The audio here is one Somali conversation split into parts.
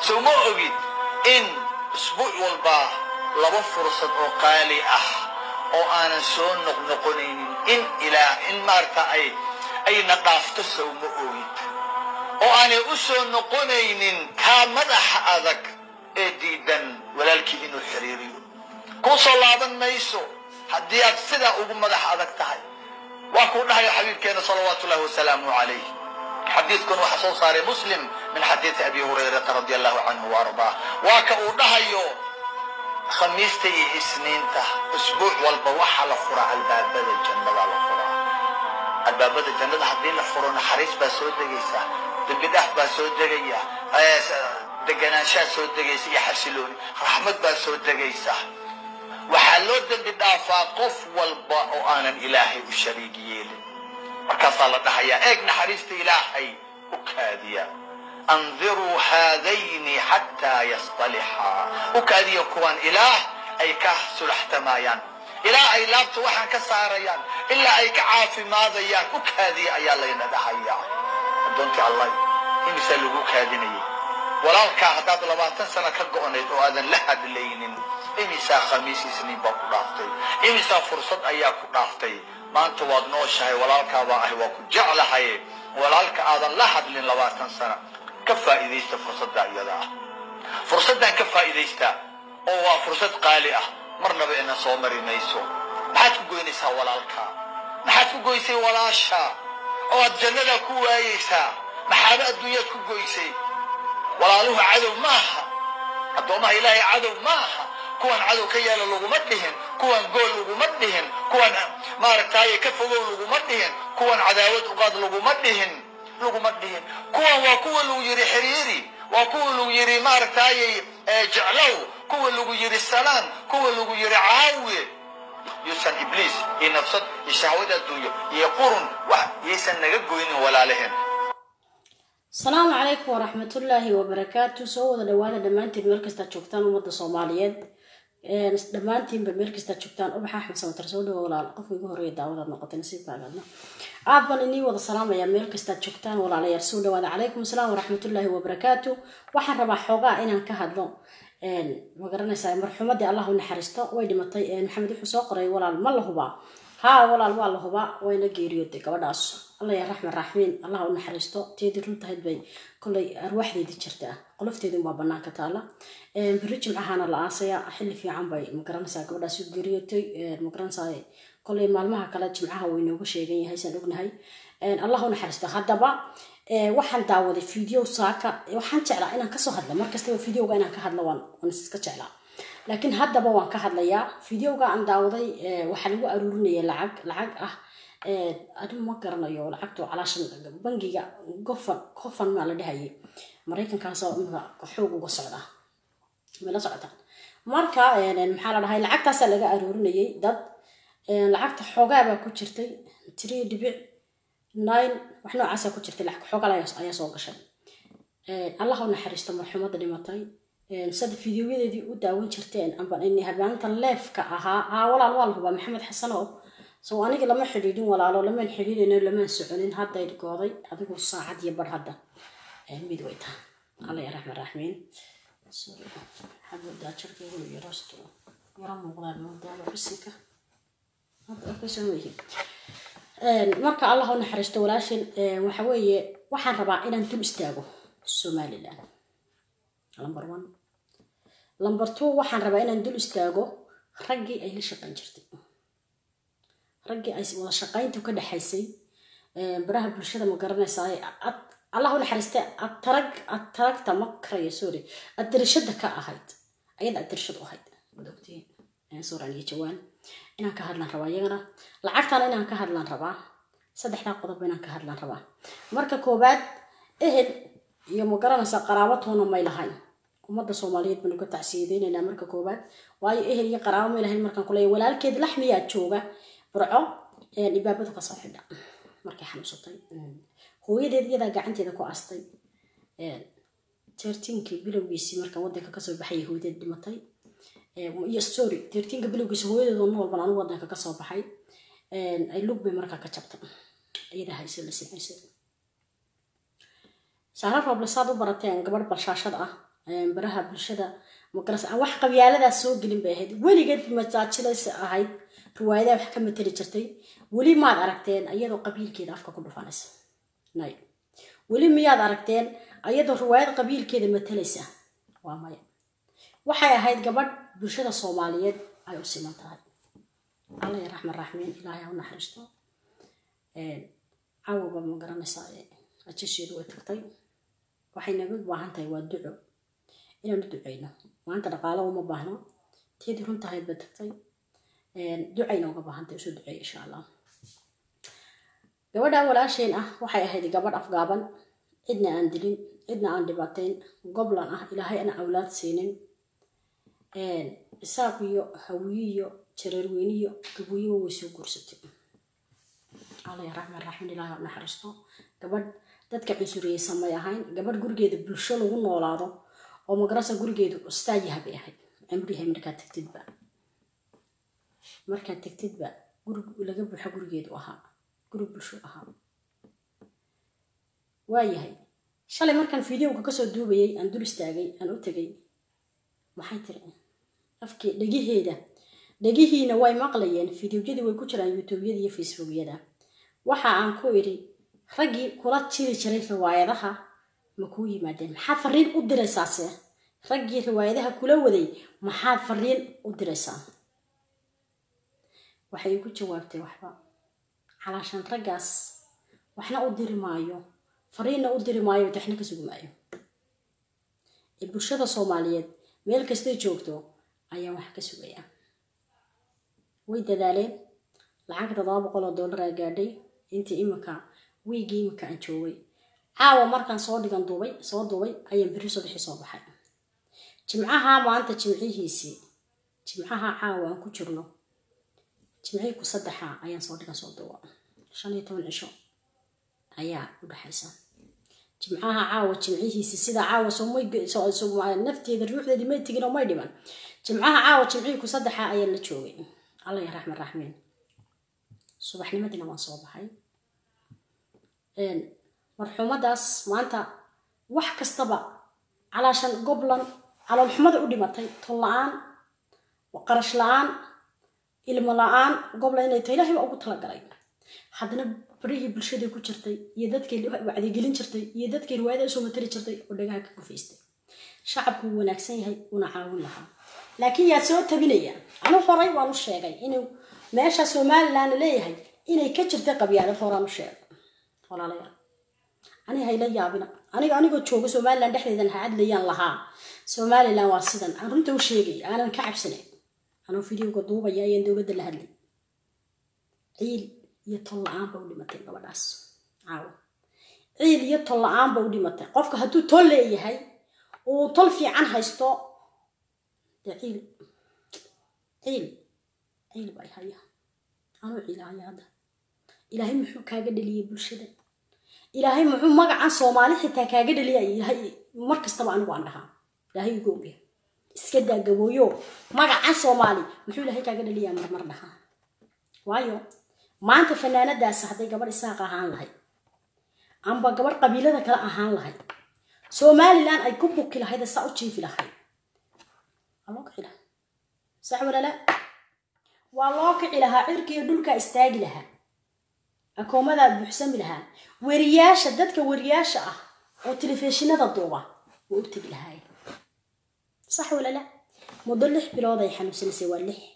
sow ma ogid in isbuuc walba laba fursad oo qaali ah oo aanan soo noqnoqonaynin in ilaa in maarata ay ayna dhaafto sow ma ogid oo aanay u soo noqonaynin kaa madaxa adag ee diidan walaalkii inuu xiriiriyo kuu soo laaban mayso haddii aad sidaa ugu madax adag tahay waa kuu dhahayo xabiibkeena salawaatu ullahi wasalaamu calayh xadiidkan waxaa soo saaray muslim min xadiidi abi hurayrata radi allahu canhu waardaa waa ka uu dhahayo khamiista iyo isniinta isbuuc walba waxaa la furaa albaabada jannada la furaa albaabada jannada haddii la furo naxariis baa soo degaysa dembi dhaaf baa soo degaya deganaanshaa soo degaysa iyo xasilooni raxmad baa soo degaysa waxaa loo dembi dhaafaa qof walba oo aanan ilaahay u shariig yeelin markaasaa la dhahayaa eeg naxariista ilaahay u kaadiya andiruu haadayni xataa yastalixaa u kaadiya kuwan ilaah ay ka sulaxtamayaan ilaa ay laabta waxaan ka saarayaan ilaa ay ka caafimaadayaan u kaadiya ayaa layna dhahayaa addoontii allah imisaa lagu kaadinayay walaalkaa haddaad labaatan sano ka go'nayd oo aadan la hadlaynin imisaa khamiis isniin baa ku dhaaftay imisaa fursad ayaa ku dhaaftay maanta waad nooshahay walaalkaabaa ahi waa ku jeclahay walaalka aadan la hadlin labaatan sana ka faa'iidaysta fursadda iyada ah fursaddan ka faa'iidaysta oo waa fursad qaali ah marnaba ina soo mari mayso maxaad ku goynaysaa walaalkaa maxaad ku goysay walaasha oo aad jannada ku waayeysaa maxaaba adduunyaad ku goysay walaaluhu cadow maaha addoomaha ilaahay cadow maaha kuwan cadow ka yeela laguma dhihin kuwan gool laguma dhihin kuwan maaragtaaye ka fogow laguma dhihin kuwan cadaawad uqaad laguma dhihin laguma dhihin kuwan waa kuwa lagu yidhi xiriiri waa kuwa lagu yidhi maaragtaaye jeclow kuwa lagu yidhi salaan kuwa lagu yidhi caawi yuusan ibliis iyo nafsad iyo shahwad adduunyo iyo qurun wax yaysan naga goynin walaalaheen asalaamu calaykum waraxmatullaahi wabarakaatu soo wada dhawaada dhammaantiin meel kastaad joogtaan ummadda soomaaliyeed dhammaantiinba meel kastaad joogtaan ubax axmed samatar soo dhawo walaal qofka igu horreeya daawadaad noqotay nasiibkaagaadna aad baan inii wada salaamayaa meel kastaad joogtaan walaalayaal soo dhawaada calaykum asalaam waraxmatullaahi wabarakaatu waxaan rabaa xoogaa inaan ka hadlo ma garanaysaa marxuumadii allah u naxariisto way dhimatay maxamed wuxuu soo qoray walaal ma la hubaa haa walaal waa la hubaa wayna geeriyooday gabadhaas alla yaa raxman raaxmiin allah u naxariisto teedii runtahayd bay kolay arwaaxdeedii jirtaa qolofteedin waa banaanka taala beri jimcahaana la aasaya xilli fiican bay magaranaysaa gabadhaas u geeriyootay magaranaysaa kolay maalmaha kale jimcaha way nooga sheegan yahay saan ognahay allah u naxariisto haddaba waxaan daawaday video saaka waxaan jeclaa inaan kasoo hadla markastaba videoga inaan ka hadlo waan iska jeclaa laakiin haddaba waan ka hadlayaa videoga aan daawaday waxaa lagu aruurinaya lacag lacag ah adigu ma garanayo lacagto calaashan bangiga gofan gofan maa la dhahayay maraykankaasoo imika xoog uga socda mala socotaan marka maxaa la dhahay lacagtaasaa laga aruurinayay dad lacagta xoogaabaa ku jirtay three dhibic nine wax noocaasaa ku jirtay lacag xoogal ayaa soo gashay allah u naxariisto marxuumadda dhimatay sada fideoyadeedii u daawan jirteen amba habaanintan leefka ahaa aa walaal waa la hubaa maxamed xasano so aniga lama xidhiidhin walaalo lamaan xidhiidhino lamaan soconin hadday gooday adigu saacad iyo bar hadda mid way taha alla ya raxman raxmiin xaboodaa jirkaygu yarosto yaro muuqdaan moodaaba bisinka hadda arkaysan weyihiin marka allah u naxariisto walaashin waxa weeye waxaan rabaa inaan dul istaago somaliland number one number two waxaan rabaa inaan dul istaago raggii ay la shaqayn jirtay raggii ay wada shaqayntu ka dhexaysay baraha bulshada ma garanaysaa allah u naxariiste atarag ataragta ma karayo sorry adirishada ka ahayd ayada adirishad u ahayd madogtiin suuran iyo jawaan inaan ka hadlaan rabaa iyagana lacagtana inaan ka hadlaan rabaa saddexdaa qodob inaan ka hadlaan rabaa marka koobaad ehel iyo ma garanaysaa qaraabatoona may lahayn ummadda soomaaliyeed baynu ka tacsiyadeynaynaa marka koobaad waayo ehel iyo qaraabo may lahayn markaan kuleeya walaalkeed laxmiyaa jooga burco ibaabadu kasoo xidha markay xanuunsatay hooyadeed iyadaa gacanteeda ku astay tertiinkii bilowgiisii markaan wadanka kasoo baxayay hooyadeed dhimatay iyo story tertiinka bilowgiisi hooyadeed oo noolban anigu wadanka kasoo baxay ay lug bay markaa ka jabta iyadaa hayse la samaysay saara rooble saad u barateen gabadh balshaashad ah baraha bulshada makaras aan wax qabyaaladaas soo gelin bay ahayd weligeed masaajilaysa ahayd riwaayadaha wax ka matali jirtay weli maad aragteen ayadoo qabiilkeeda afka ku dhufanaysa nay weli miyaad aragteen ayadoo riwaayad qabiilkeeda matalaysa waa maya waxay ahayd gabadh bulshada soomaaliyeed ay u siman tahay alla ya raxman raxmiin ilaahay ha u naxariisto cawaba ma garanaysaa ajasheedu way tagtay waxay naga baahan tahay waa duco inaanu duceyno maanta dhaqaalo uma baahno teedii runtahayd bay tagtay ducayna uga baahan tahay usoo duceeya insha allah gabadha walaasheen ah waxay ahayd gabadh afgaaban cidna aan dilin cidna aan dhibaateyn goblan ah ilaahay ana awlaad siinin isaaq iyo hawiyiyo jareerweyniyo gabuyiba way soo guursatay alla ya raxman raximin ilaahay u naxariisto gabadh dadka cunsuriyeysan may ahayn gabadh gurigeeda bulsho lagu noolaado oo magarasa gurigeedu ustaayaha bay ahayd cimrihay markaad tagtidba markaad tagtidba guri laga buuxo gurigeedu ahaa guri bulsho ahaa waayahay shalay markaan videoga kasoo duubayay aan dul istaagay aan u tegay maxay tiri afkii dhegiheeda dhegihiina way maqlayeen fideoyadii way ku jiraan youtubeyada iyo facebookyada waxa aan ku idhi raggii kula jiri jiray riwaayadaha ma kuu yimaadeen maxaad fariin u diraysaase raggii riwaayadaha kula waday maxaad fariin u diraysaa waxay igu jawaabtay waxba calaashan raggaas waxna u diri maayo fariinna u diri maayo waxna ka sugi maayo ee bulshada soomaaliyeed meel kastay joogto ayaan wax ka sugayaa way dadaaleen lacag toddoba boqol oo dollar aa gaadhay intii iminka wiigii iminka aan joogay caawa markaan soo dhigan duubay soo duubay ayaan beri subaxii soo baxay jimcaha maanta jimcihiisii jimcaha caawa aan ku jirno jimcihii ku saddexa ayaan soo dhigan soo duuba shan iyo toban cisho ayaa u dhexaysa jimcaha caawa jimcihiisi sida caawa soomay nafteeda ruuxdeedii may tegin oo may dhiman jimcaha caawa jimcihii ku saddexa ayaa la joogay alla ya raxman raxmiin subaxnimadiina waan soo baxay marxuumadaas maanta wax kastaba calaashan goblan caloolxumada u dhimatay tol la-aan qarash la-aan ilmo la-aan goblan inay tahay ilahay baa ugu talagalay haddana barihii bulshadii ku jirtay iyo dadkii wacdigelin jirtay iyo dadkii riwaayada usoo matali jirtay oo dhagaha ka gufaystay shacabku wuu wanaagsan yahay una caawin lahaa laakiin yaa soo tabinaya anu horay waan u sheegay inuu meesha somalilan leeyahay inay ka jirtay qabyaalad horaan u sheegay walaalayaal aniga hayla yaabina aniga anigoo jooga somalilan dhexdeedan ha cadlayaan lahaa somalilan waa sidan aan runta u sheegay aanan ka cabsanayn anuu videoga duubaya ayaan dowladda la hadlay ciil iyo tol la-aan ba u dhimatay gabadhaas caawa ciil iyo tol la-aan ba u dhimatay qofka hadduu tol leeyahay uu tol fiican haysto dee ciil ciil ciil baa haya anuu ciilahaya hadda ilaahay muxuu kaaga dheliyay bulshada ilaahay muxuu magacan soomaali xitaa kaaga dheliya ilaahay mar kastaba anigu aan dhahaa ilaahay ugu ogya iska daa gabooyo magacan soomaali muxuu ilaahay kaaga dheliyaa marmar dhahaa waayo maanta fanaanadaas hadday gabadh isaaq ahaan lahayd amba gabadh qabiilada kale ahaan lahayd somalilan ay ku buki lahayd saa u jiifi lahayd waa loo kici lahaa sax walala waa loo kici lahaa cirkiiyo dhulkaa istaagi lahaa akoomadaa buuxsami lahaa weriyaasha dadka weriyaasha ah oo telefishinada duuba waa u tegi lahaay sax walala muddo lix bilood ay xanuunsanaysay waa lix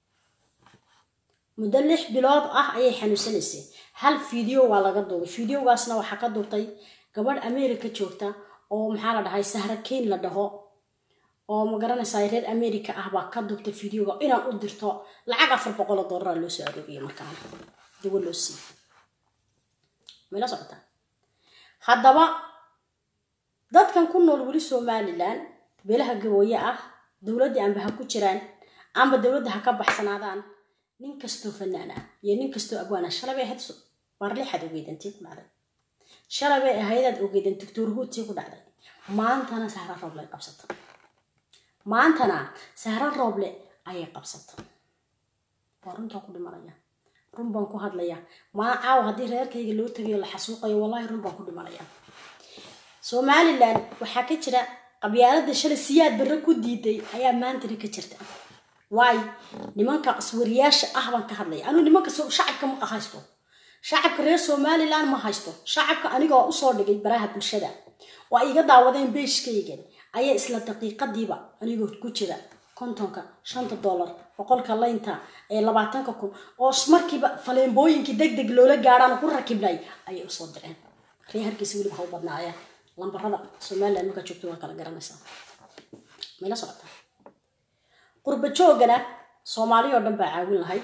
muddo lix bilood ah ayay xanuunsanaysay hal video waa laga duubay videogaasna waxaa ka duubtay gabadh america joogta oo maxaa la dhahay sahra keyn la dhaho oo ma garanaysaa reer america ah baa ka duubtay videoga inaan u dirto lacag afar boqol oo dollara loo soo aroogaya markaana dawo loo siiyo mayla socotaa haddaba dadkan ku nool weli somalilan beelaha gabooye ah dowladdii amba ha ku jiraan amba dowladda ha ka baxsanaadaan nin kastoo fanaan ah iyo nin kastoo abwaana shalay bay ahayd baarlixaad ogeedantii ku dhacday shalay bay ahaydaad ogeedan doctor huutii ku dhacday maantana sahra rooble ay qabsata maantana sahra rooble ayay qabsata waa runtaan ku dhimanaya run baan ku hadlaya maa caaw haddii reerkayga loo tagayo la xasuuqayo wallahi run baan ku dhimanaya somalilan waxaa ka jira qabyaalada shalay siyaad barre ku diiday ayaa maantana ka jirta waayo nimanka qaswariyaasha ah baan ka hadlaya anuu nimanka shacabka ma haysto shacabka reer somalilan ma haysto shacabka anigoo usoo dhigay baraha bulshada oo ay iga daawadeen beeshkaygan ayaa isla daqiiqadiiba anigoo ku jira kontonka shanta dollar boqolka laynta ee labaatanka kun oo markiiba faleembooyinkii deg deg loola gaadhaan ku rakibnay ayay usoo direen ree hargeysa weliba ha u badnaayeen lambarada somalilan markaa joogto waa kala garanaysaa mayla socota qurba joogana soomaali oo dhan baa caawin lahayd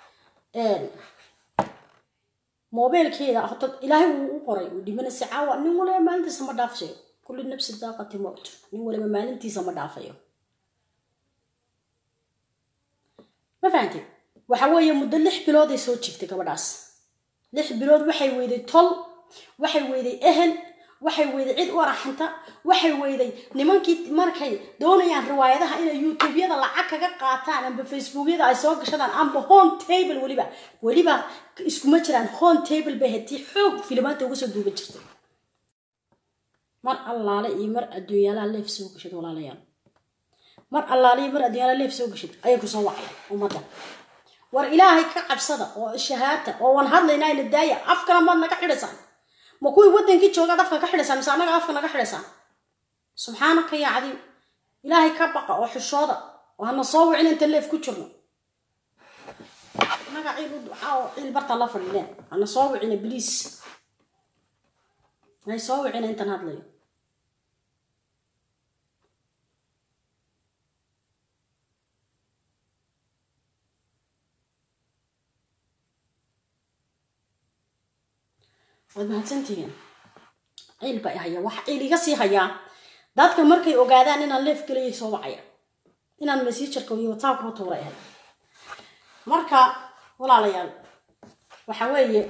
moobeelkeeda horta ilaahay wuu u qoray uu dhimanaysa caawa nin waliba maalintiisa ma dhaafayo kulli nafsi daaqati mowt nin waliba maalintiisa ma dhaafayo ma fahanti waxa weeye muddo lix bilood ay soo jirtay gabadhaas lix bilood waxay weyday tol waxay weyday ehel waxay weyday cid u araxanta waxay weyday nimankii markay doonayaan riwaayadaha inay youtubeyada lacag kaga qaataan amba facebookyada ay soo gashadaan amba home table weliba weliba iskuma jiraan home table bay hatii xoog filimaanta uga soo duuban jirtay mar allaale iyo mar adduunyaalaha leef soo gashad walaalayaal mar allaale iyo mar adduunyaalaha leef soo gashad ayay kusoo wacday ummadda war ilaahay ka cabsada oo shahaata oo waan hadlaynaa ina daaya afkana maad naga xidhaysaan ma kuwii wadankii joogaad afka ka xidhaysaan mise annaga afka naga xidhaysaan subxaanaka yaa cadiim ilaahay ka baqa oo xishooda oo hana soo wicin inta leef ku jirno annaga ciil u ducaa oo ciil bartaa la fadhiineen hana soo wicina bliis hay soo wicina intan hadlayo waad mahadsantihiin ciil baa haya waxa ciil iga sii hayaa dadka markay ogaadaan inaan leef geliyay soo wacaya inaan messengerka iyo whatsappka u tuuray ahay marka walaalayaal waxa weeye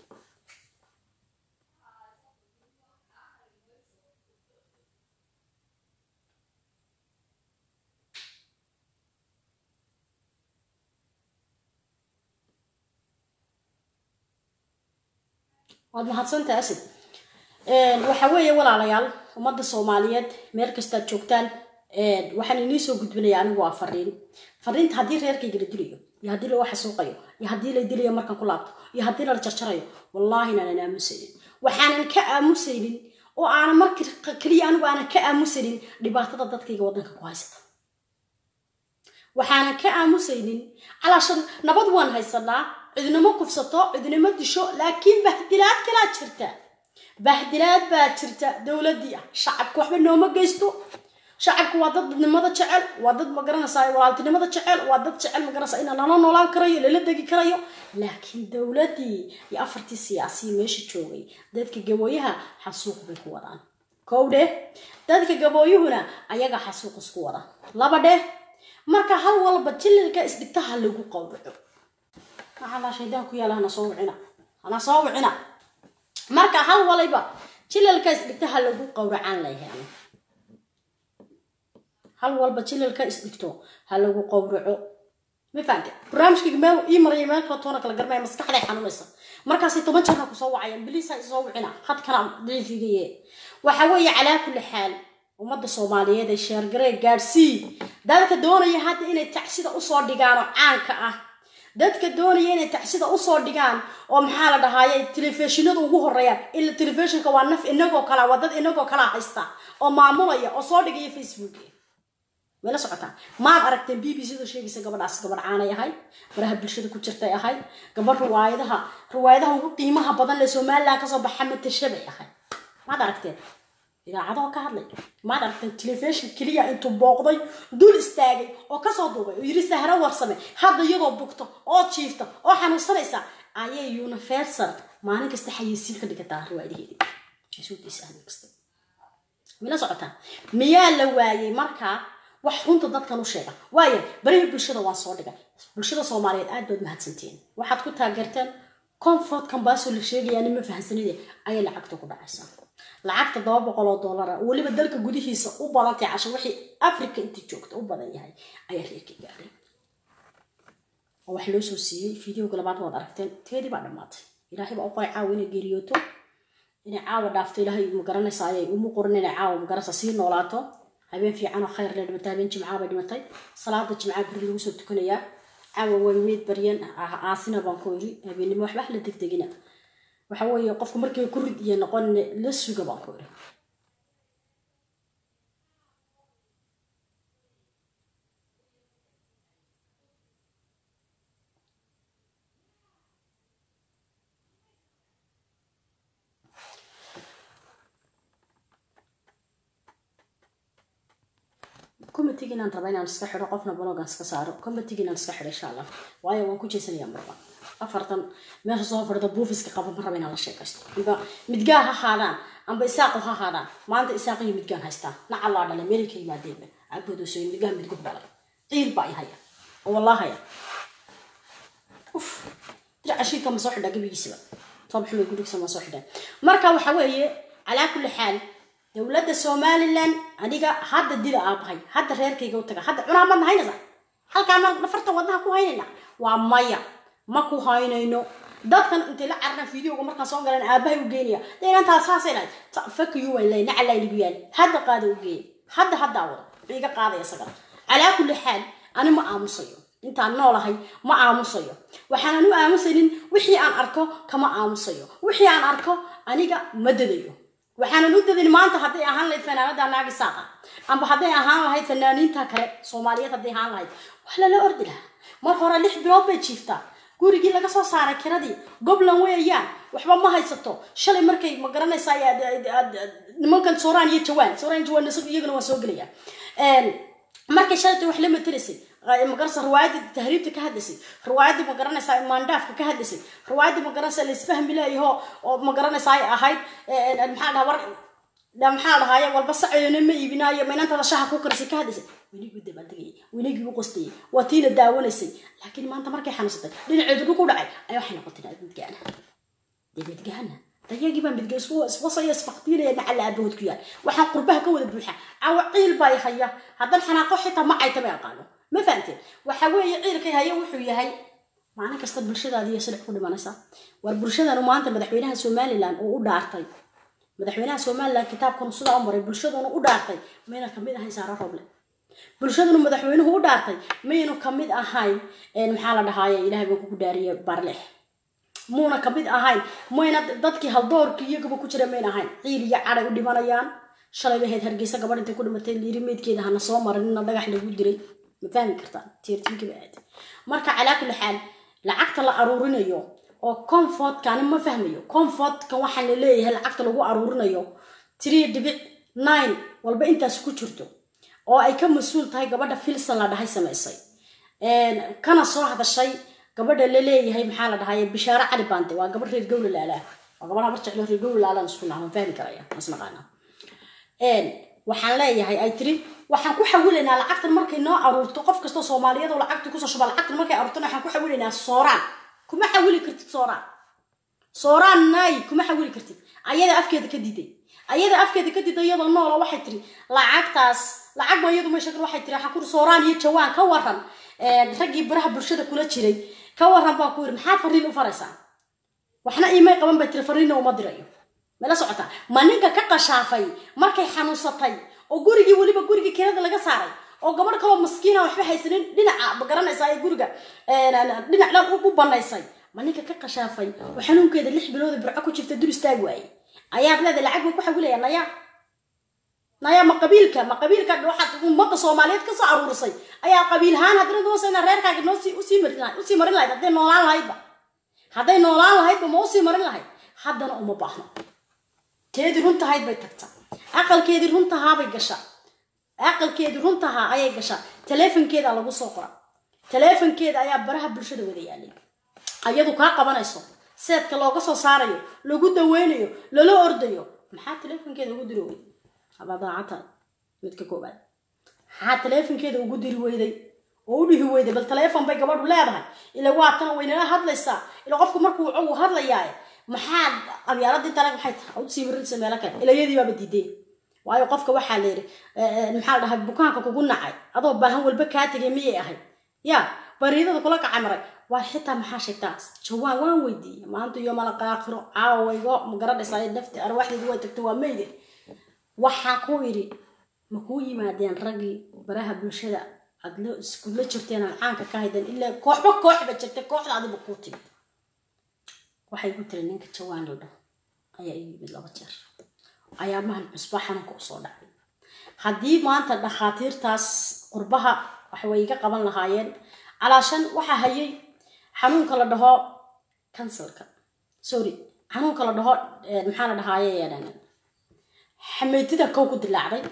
waad mahadsantaha asid waxa weeye walaalayaal ummadda soomaaliyeed meel kastaad joogtaan waxaan inii soo gudbinaya anigu waa fariin fariinta haddii reerkayga la dilayo iyo haddii laga xasuuqayo iyo haddii la dilayo markaan ku laabto iyo haddii lala jarjarayo wallaahi inaanan aamusaynin waxaanan ka aamusaynin oo aanan markii keliya anigu aanan ka aamusaynin dhibaatada dadkayga waddanka ku haysata waxaanan ka aamusaynin calaashan nabad waan haysanaa cidnimo kufsato cidnimo disho laakiin bahdilaad kalaa jirta bahdilaad baa jirta dowladii ah shacabka waxba nooma geysto shacabku waa dad dadnimada jecel waa dad magaranaysaa walaaltinimada jecel waa dad jecel magaranaysaa in lala noolaan karayo lala degi karayo laakiin dowladii iyo afartii siyaasiyi meesha joogay dadka gabooyaha xasuuq bay ku wadaan kow dheh dadka gabooyuhuna ayaga xasuuq isku wada laba dheh marka hal walba jililka isdhigtaha lagu qowraco maxaa shaydaan ku yaala hana soo wicina hana soo wicina marka hal waliba jilalka isdhigtaha lagu qowracaan layahay hal walba jilalka isdhigto ha lagu qowraco ma fahamte barnaamijkayga meel ii maraya meel kala toona kala garmaya maskaxday xanuunaysa markaasay toban jeerna kusoo wacayaan biliisa isoo wicina khadkana daciifigaye waxa weeye calaa kulli xaal ummadda soomaaliyeed ee sheergaree gaadhsii dadka doonaya hadda inay tacsida usoo dhigaano caanka ah dadka doonaya inay tacsida usoo dhigaan oo maxaa la dhahaaye telefishinada ugu horeeyaan ila telefishinka waa naf inagoo kala waa dad inagoo kala haysta oo maamulaya oo soo dhigaya facebook mayla socotaa maad aragteen b b c da sheegaysa gabadhaas gabadh caanay ahayd baraha bulshada ku jirtay ahayd gabadh riwaayadaha riwaayadaha ugu qiimaha badan lee somaliland kasoo baxa matasha bay ahayd maad aragteen idaacadoo ka hadlay maad aragteen telefishin keliya intuu booqday dul istaagay oo kasoo duubay oo yiri sahro warsame hadda iyadoo bugto oo jiifta oo xanuunsanaysa ayay universal maalin kasta xayeysiin ka dhigataa riwaayadaheedii asuudiisa maalin kasta mila socotaa miyaa la waayay markaa wax runta dadkan u sheega waayo barihii bulshada waan soo dhigay bulshada soomaaliyeed aad baad mahadsantihiin waxaad ku taageerteen comfort kambaasoo la sheegayaa nima fahansanide ayay lacagta ku dhacaysaa lacagta toba boqol oo dollara weliba dalka gudihiisa u badantay casho wixii africa intii joogta u badan yahay ayaa reerka gaaray oo wax loo soo siiyey fideoga labaad waad aragteen teedii baa dhammaatay ilaahay baa u qoray caawa inay geeriyooto inay caawa dhaafto ilaahay magaranaysa ayay uma qorin inay caawa magaranaysa sii noolaato habeen fiican oo khayr le dhimatay habeen jimcaa bay dhimatay salaada jimcaa beri lagu soo tukanayaa caawa waa meyd baryan aasina baan ku iri habeennimo waxba la degdegina waxa weeye qofku markii ku rid iyo noqon la suga baan ku iri committee inaan raba inaan iska xidho qofna blogan iska saaro committee inaan iska xidho insha allah waayo waan ku jeesanaya marba afartan meesha soo fadhida buufiska qaba ma raba inaan la sheekaysto amba midgaa ha haadaan amba isaaqo ha haadaan maanta isaaq iyo midgaan haystaan nacallaa dhalay meelay ka yimaadeenba caabudoosoy midgaan midgub dhalay ciil baa i haya oo wallah haya uf dira cashiirka ma soo xidhaa gebigiisaba toob xumay gurigisa ma soo xidhaa marka waxa weeye calaa kulli xaal dowladda somalilan aniga hadda dila aabahay hadda reerkayga u taga hadda cunaa madna haynaysa halkaa ma nafarta wadnaha ku haynayna waa maya ma ku haynayno dadkan intay la cararaan videoga markaan soo galan aabahay u geynaya deynantaa saasay lahayd fakiyu waan lay nacalaa ligu yaali hadda qaada u geeya hadda haddaa wada wuxuu iga qaadaya isagana calaa kulli xaal ani ma aamusayo intaan noolahay ma aamusayo waxaanan u aamusaynin wixii aan arko kama aamusayo wixii aan arko aniga ma dadayo waxaanan u dadin maanta hadday ahaan lahayd fanaanada naagi saaqa amba hadday ahaan lahayd fanaaniinta kale soomaaliyeed hadday ahaan lahayd wax lala ordi lahaa mar hore lix bilood bay jiiftaa gurigii laga soo saaray kiradii goblan weeyaan waxba ma haysato shalay markay ma garanaysaa nimankan sooraan iyo jawaan sooraan jawaan iyagana waa soo gelaya markay shalayta wax la matelaysay magaranaysa riwaayadda tahriibta ka hadlaysay riwaayadda ma garanaysaa maandhaafka ka hadlaysay riwaayadda ma garanaysaa laisfahmi leeyaho oo ma garanaysaa ay ahayd maxaa dhaha war maxaa dhahaaye walba saceedana ma iibinaayo maynantada shaha ku karisay ka hadlaysay weligii u dabaaldegayay weligii u qostayay waa tiina daawanaysay laakiin maanta markay xanuunsatay dhinaceedu dhulku dhacay ayaa waxay noqotay naad midgaana dee midgaana dayagii baa midga iswasaya isfaqtiinaya nacala aabahood ku yaal waxaan qurbaha ka wada buuxa cawa ciil baa haya haddan xanaaqo xitaa ma cayta ma aqaano ma fahamteen waxa weeye ciilkay haya wuxuu yahay maalin kasta bulshadaadiiyo sidax ku dhimanaysaa war bulshadanu maanta madaxweynaha somalilan uu u dhaartay madaxweynaha somalilan kitaabkanu sidaa u maray bulshadanu u dhaartay mayna kamid ahayn saaro roble bulshadanu madaxweynuhu u dhaartay maynu kamid ahayn maxaa la dhahaaye ilahay baan kugu dhaariye barlex muuna kamid ahayn mayna dadkii haldoorkii iyagaba ku jira mayna ahayn ciil iyo caday u dhimanayaan shalay bay ahayd hargeysa gabadh intay ku dhimatay liiri meydkeeda hana soo marin nina dhagax lagu diray ma fahmi kartaa tiirtinkii bay ahayd marka calaa kulli xaal lacagta la aruurinayo oo comfortkani ma fahmayo comfortkan waxaa la leeyahay lacagta lagu aruurinayo three dhibic nine walba intaas ku jirto oo ay ka mas-uul tahay gabadha filson la dhahay samaysay kana soo hadashay gabadha la leeyahay maxaa la dhahaye bishaaro cali baante waa gabadh reer gowla laalaa waa gabadha habar jeclo reer gowla laalaan isku nahan fahmi karaya masnaqaana waxaan leeyahay ay tiri waxaan ku xawilaynaa lacagtan markay noo aruurto qof kastoo soomaaliyeed oo lacagta kusoo shuba lacagtan markay aruurtona waxaan ku xawilaynaa sooraan kuma xawili kartid sooraan sooraan naay kuma xawili kartid ayada afkeeda ka diiday ayada afkeeda ka diiday iyadoo noola waxay tiri lacagtaas lacag ba iyadu meesha waxay tiri waxaan kuri sooraan iyo jawaan ka waran raggii baraha bulshada kula jiray ka waran baa ku yiri maxaad fariin u faraysaa waxna iimay qaban bay tiri fariinna uma dirayo mala socotaa ma ninka ka qashaafay markay xanuunsatay oo gurigii weliba gurigii kirada laga saaray oo gabadh kaloo maskiina waxba haysanin dhinaca ma garanaysaa ee guriga dhinac dhan u banaysay ma ninka ka qashaafay oo xanuunkeeda lix bilooda burco ku jirta dur istaag waayey ayaad leedahay lacag bay ku xawilaya naya naya ma qabiilka ma qabiilka waxaad ummadda soomaaliyeed kasoo aruurisay ayaa qabiilhaan haddana doosayna reerkaaga noo usii marin lahayd usii marin lahayd hadday noolaan lahaydba hadday noolaan lahaydba ma usii marin lahayd haddana uma baahno teedii runtahayd bay tagta aqalkeedii runtahaabay gasha aqalkeedii runtahaa ayay gashaa taleefonkeeda lagu soo qora taleefonkeeda ayaa baraha bulshada wada yaalay ayadu kaa qabanayso seedka looga soo saarayo lagu daweynayo lala ordayo maxaa taleefonkeeda ugu diri weyday abadaacata midka koobaad maxaa taleefonkeeda ugu diri weyday oo u dhihi weyday bal taleefon bay gabadhu leedahay ila waatana waynala hadlaysaa ila qofku markuu uu hadlayaaye maxaad qabyaaladii talag maxay tahay ud sii marinaysa meelo kale ilayadii baaba diideen waayo qofka waxaa la yidhi maxaa la dhahay bukaanka kugu nacay adoo baahan walba kaa tegay miyay ahayd ya bariidada kula kacay maray waa xitaa maxaa sheegtaa jawaan waan weydiiyey maanta iyo malaqa aakhiro caawaygo ma garanaysaa nafti arwaaxdeedu way tagto waa meyde waxaa ku idhi ma kuu yimaadeen raggii baraha bulshada aad la iskula jirteen aan caanka ka haydeen ilaa kooxba kooxba jirtay kooxda adiba kuu timid waxay ku tiri ninka jawaan la dhaho ayaa ii yimid laba jeer ayaamahan cusba xanuunka usoo dhacay haddii maanta dhakhaatiirtaas qurbaha waxway iga qaban lahaayeen calaashan waxaa hayay xanuunka la dhaho kansalka sorry xanuunka la dhaho maxaa la dhahaaye xameetida kow ku dilaacday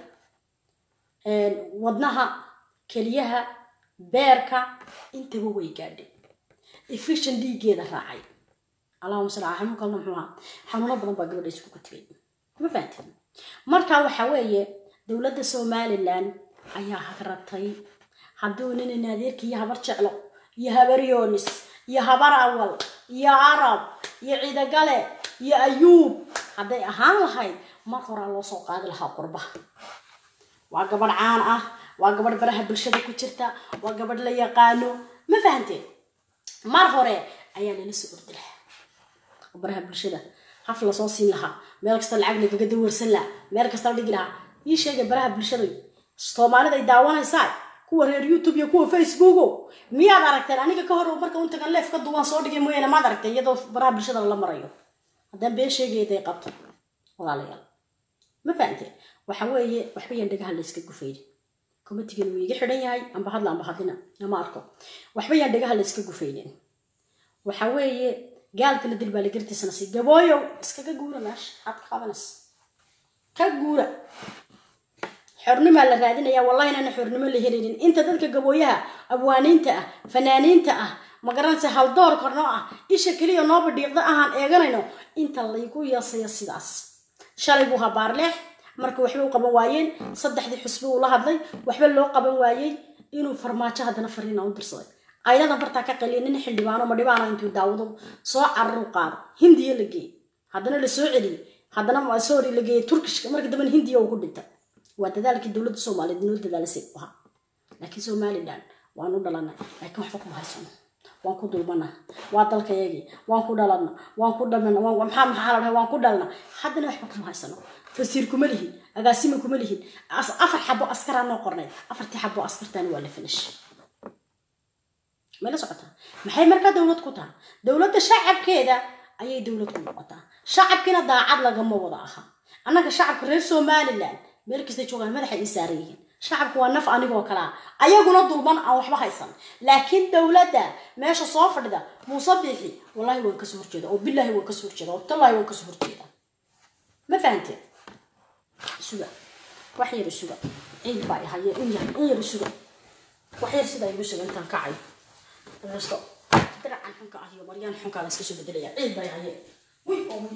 wadnaha keliyaha beerka intaba way gaadhay efishan dhiiggeeda raacay allahuma sal ala xanuun kalna muxuu ahaa xanuuno badan baa gabadha iskugu tegay ma fahanteen marka waxa weeye dowladda somalilan ayaa hagratay hadduu nin adeerka iyo habar jeclo iyo habar yoonis iyo habar awal iyo arab iyo ciidagale iyo ayuub hadday ahaan lahayd mar horaa loo soo qaadi lahaa qurbaha waa gabadh caan ah waa gabadh baraha bulshada ku jirta waa gabadh la yaqaano ma fahanteen mar hore ayaa lala soo ordi lahaa baraha bulshada haf lasoo siin lahaa meel kasta lacag lagaga dawarsan lahaa meel kasta la dhigi lahaa ii sheegay baraha bulshada soomaalida ay daawanaysaa kuwa reer youtube iyo kuwa facebooko miyaad aragteen aniga ka hor marka untagan leef ka duwan soo dhigay mooyaane maad aragteen iyadoo baraha bulshada la marayo haddaan been sheegayday qabto walaalayaal ma fahamteen waxa weeye waxba yaan dhagaha la iska gufaynin komatigan wuu iga xidhan yahay amba hadla amba hadlina nama arko waxba yaan dhagaha la iska gufaynin waxa weeye gaalka la dil baa la gartiisana si gabooyow iskaga guura meesha aad ka qabanaysa ka guura xornimaa la raadinaya wallahi inaana xornimo la helaynin inta dadka gabooyaha abwaaniinta ah fanaaniinta ah magaranaysa haldoor kornoo ah isha keliya nooba dhiiqda ahaan eeganayno inta laygu yeesaya sidaas shalay buu habaarleex marka waxba u qaban waayeen saddexdii xusbi uu la hadlay waxba loo qaban waayey inuu farmaajo haddana fariina u dirsaday ayladan bartaa ka qaliya nin xildhibaano ma dhibaana intuu daawado soo cararu qaado hindiya la geeyey haddana la soo celiyey haddana sorry la geeyey turkishka marka dambena hindiya uu ku dhintay waa dadaalkii dowladda soomaaliyeed noo dadaalisay u ahaa laakiin somalilan waan u dhalanay laakiin waxba kuma haysano waan ku dulmana waa dalkayagii waan ku dhalana waan ku dhalna maxaa maxaa la dhahay waan ku dhalna haddana waxba kuma haysano fasiir kuma lihin agaasima kuma lihin afar xabo askaraa noo qornayd afartii xabo askartaani waa la finish may la socotaa maxay markaa dowlad ku taha dowladda shacabkeeda ayay dowlad ku noqotaa shacabkiina daacad lagama wada aha annaga shacabka reer somalilan meel kastay joogaan madaxa ii saaran yihiin shacabku waa naf anigoo kalaa ayaguna dulman aan waxba haysan laakiin dowladda meesha soo fadhida muuse biixi wallahi waan kasoo horjeeda oo bilaahi waan kasoo horjeeda oo tallahi waan kasoo horjeeda ma fahanteen suga wax yar isuga ciid baa haye in yar in yar isuga wax yar sidaa igu suga intaan kacayo resto diracan xunka ah iyo maryaan xunkaa la iska soo bedelaya ciid baa haye wi oo wi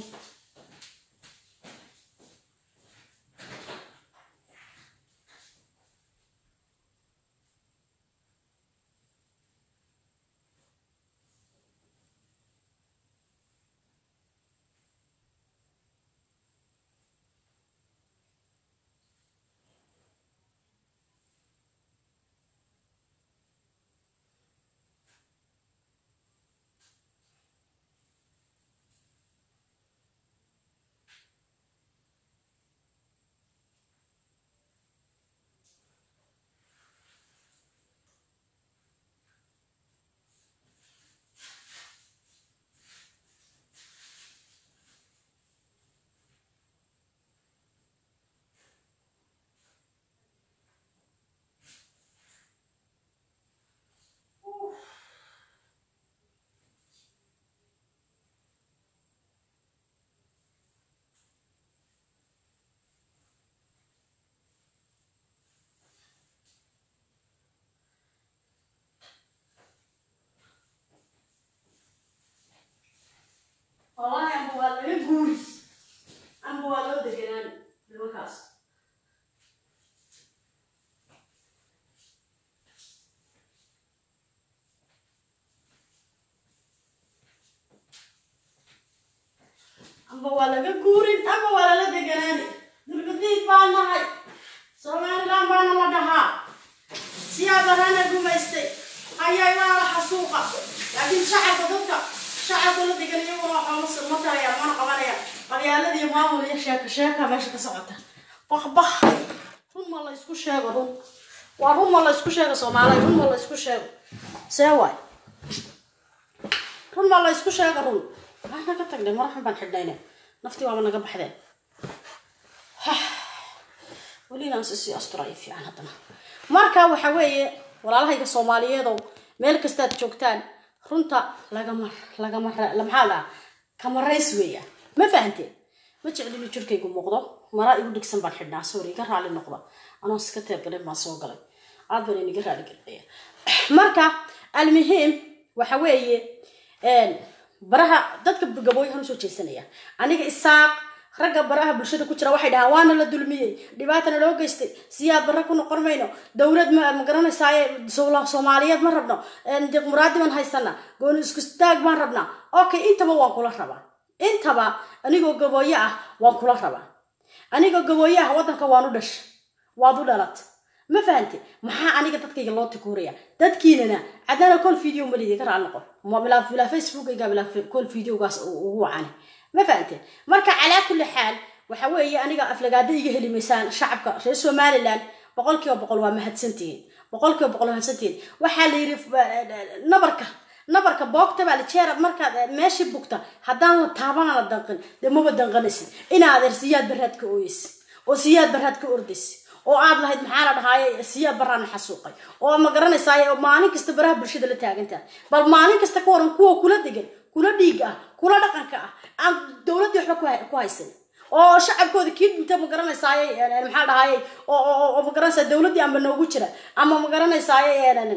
wallahi amba waa laga guuri amba waa loo deganaan nimankaas amba waa laga guurin amba waa lala deganaani dulgadiid baa nahay somalilan baana la dhahaa siyaa barana gumaystay ayay waa la xasuuqa laakiin shacabka dadka shacabka la degan iyaguna waxaa ma tarayaan mana qabanayaan qabyaaladii maamul iyo sheeko sheeka meesha ka socota bakbak run ma la isku sheego run waa run ma la isku sheego soomaaliya run ma la isku sheego see waay run ma la isku sheego run waa naga tagnay maraxun baan xidhnayne naftii waaba naga baxdeen weli inaan sisii asturayo fiican haddana marka waxa weeye walaalahayga soomaaliyeedow meel kastaad joogtaan runta lagama lagama maxaa laa kamarays weeyaan ma fahanteen ma jeclinu jirkaygu muuqdo maraa igu dhigsan baan xidhnaa sorry iga raali noqda anoo iska teebgalin baan soo galay aad baan iniga raali gelinaya marka almuhiim waxa weeye baraha dadka gabooyahan usoo jeesanaya aniga isaaq ragga baraha bulshada ku jira waxay dhahaan waana la dulmiyey dhibaatana loo geystay siyaad barre ku noqon mayno dowlad ma magaranaysaay soomaaliyeed ma rabno muraadi baan haysana gooni isku istaag baan rabnaa okay intaba waan kula rabaa intaba anigoo gabooye ah waan kula rabaa anigoo gabooye ah waddanka waan u dhasha waad u dhalat ma fahante maxaa aniga dadkayga loo tikuuraya dadkiinana cadana col video malidi ka raal noqon bilaa facebookayga bilaa col videogaas ugu wacane ma fahante marka calaa kulli xaal waxa weeye aniga aflagaada iga heli maysaan shacabka reer somaliland boqol kiiba boqol waa mahadsantihiin boqol kiiba boqol mahadsantihiin waxaa la yidhi nabarka nabarka boogta baa la jeera markaad meeshii bugta haddaan la taabana la danqin dee maba danqanaysid inaad er siyaad baraad ka ooyeysid oo siyaad baraad ka ordaysid oo aad lahayd maxaa la dhahaaye siyaad baraana xasuuqay oo ma garanaysaay maalin kasta baraha bulshada la taagantaha bal maalin kasta ka waran kuwa kula degan kula dhiig ah kula dhaqanka ah aan dowladdii waxba ku haysan oo shacabkooda kii dhinta ma garanaysaay maxaa dhahaaye oo ma garanaysaa dowladdii amba noogu jira ama ma garanaysaay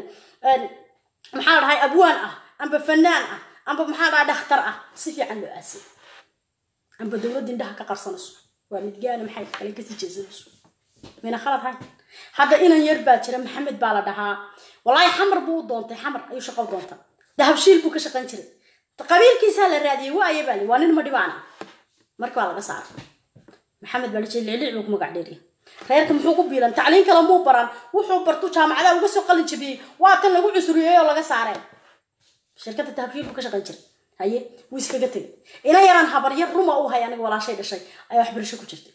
maxaa la dhahay abwaan ah amba fanaan ah amba maxaa dhaha dhakhtar ah si fiican loo aasay amba dowladda indhaha ka qarsanayso waa midgaana maxay kale kasii jeesanayso mina khalad hayn hadda inan yar baa jira maxamed baa la dhahaa walaahi xamar buu u doontay xamar ayuu shaqo doonta dahabshiil buu ka shaqayn jiray qabiilkiisaa la raadiyey waaye baa li waa nin ma dhibaana marka waa laga saaray maxamed baa dhajay liclic buu ku magac dheeriya reerka muxuu ku biilan tacliin kale muu baran wuxuu bartu jaamacadaha uga soo qalin jabiyey waa tan lagu cusuriyey oo laga saareen shirkadda dahabshiil buu ka shaqayn jiray haye wuu iskaga tegay ina yaraan habaryar ruma u hay aniga walaashay dhashay ayaa waxbarasho ku jirtay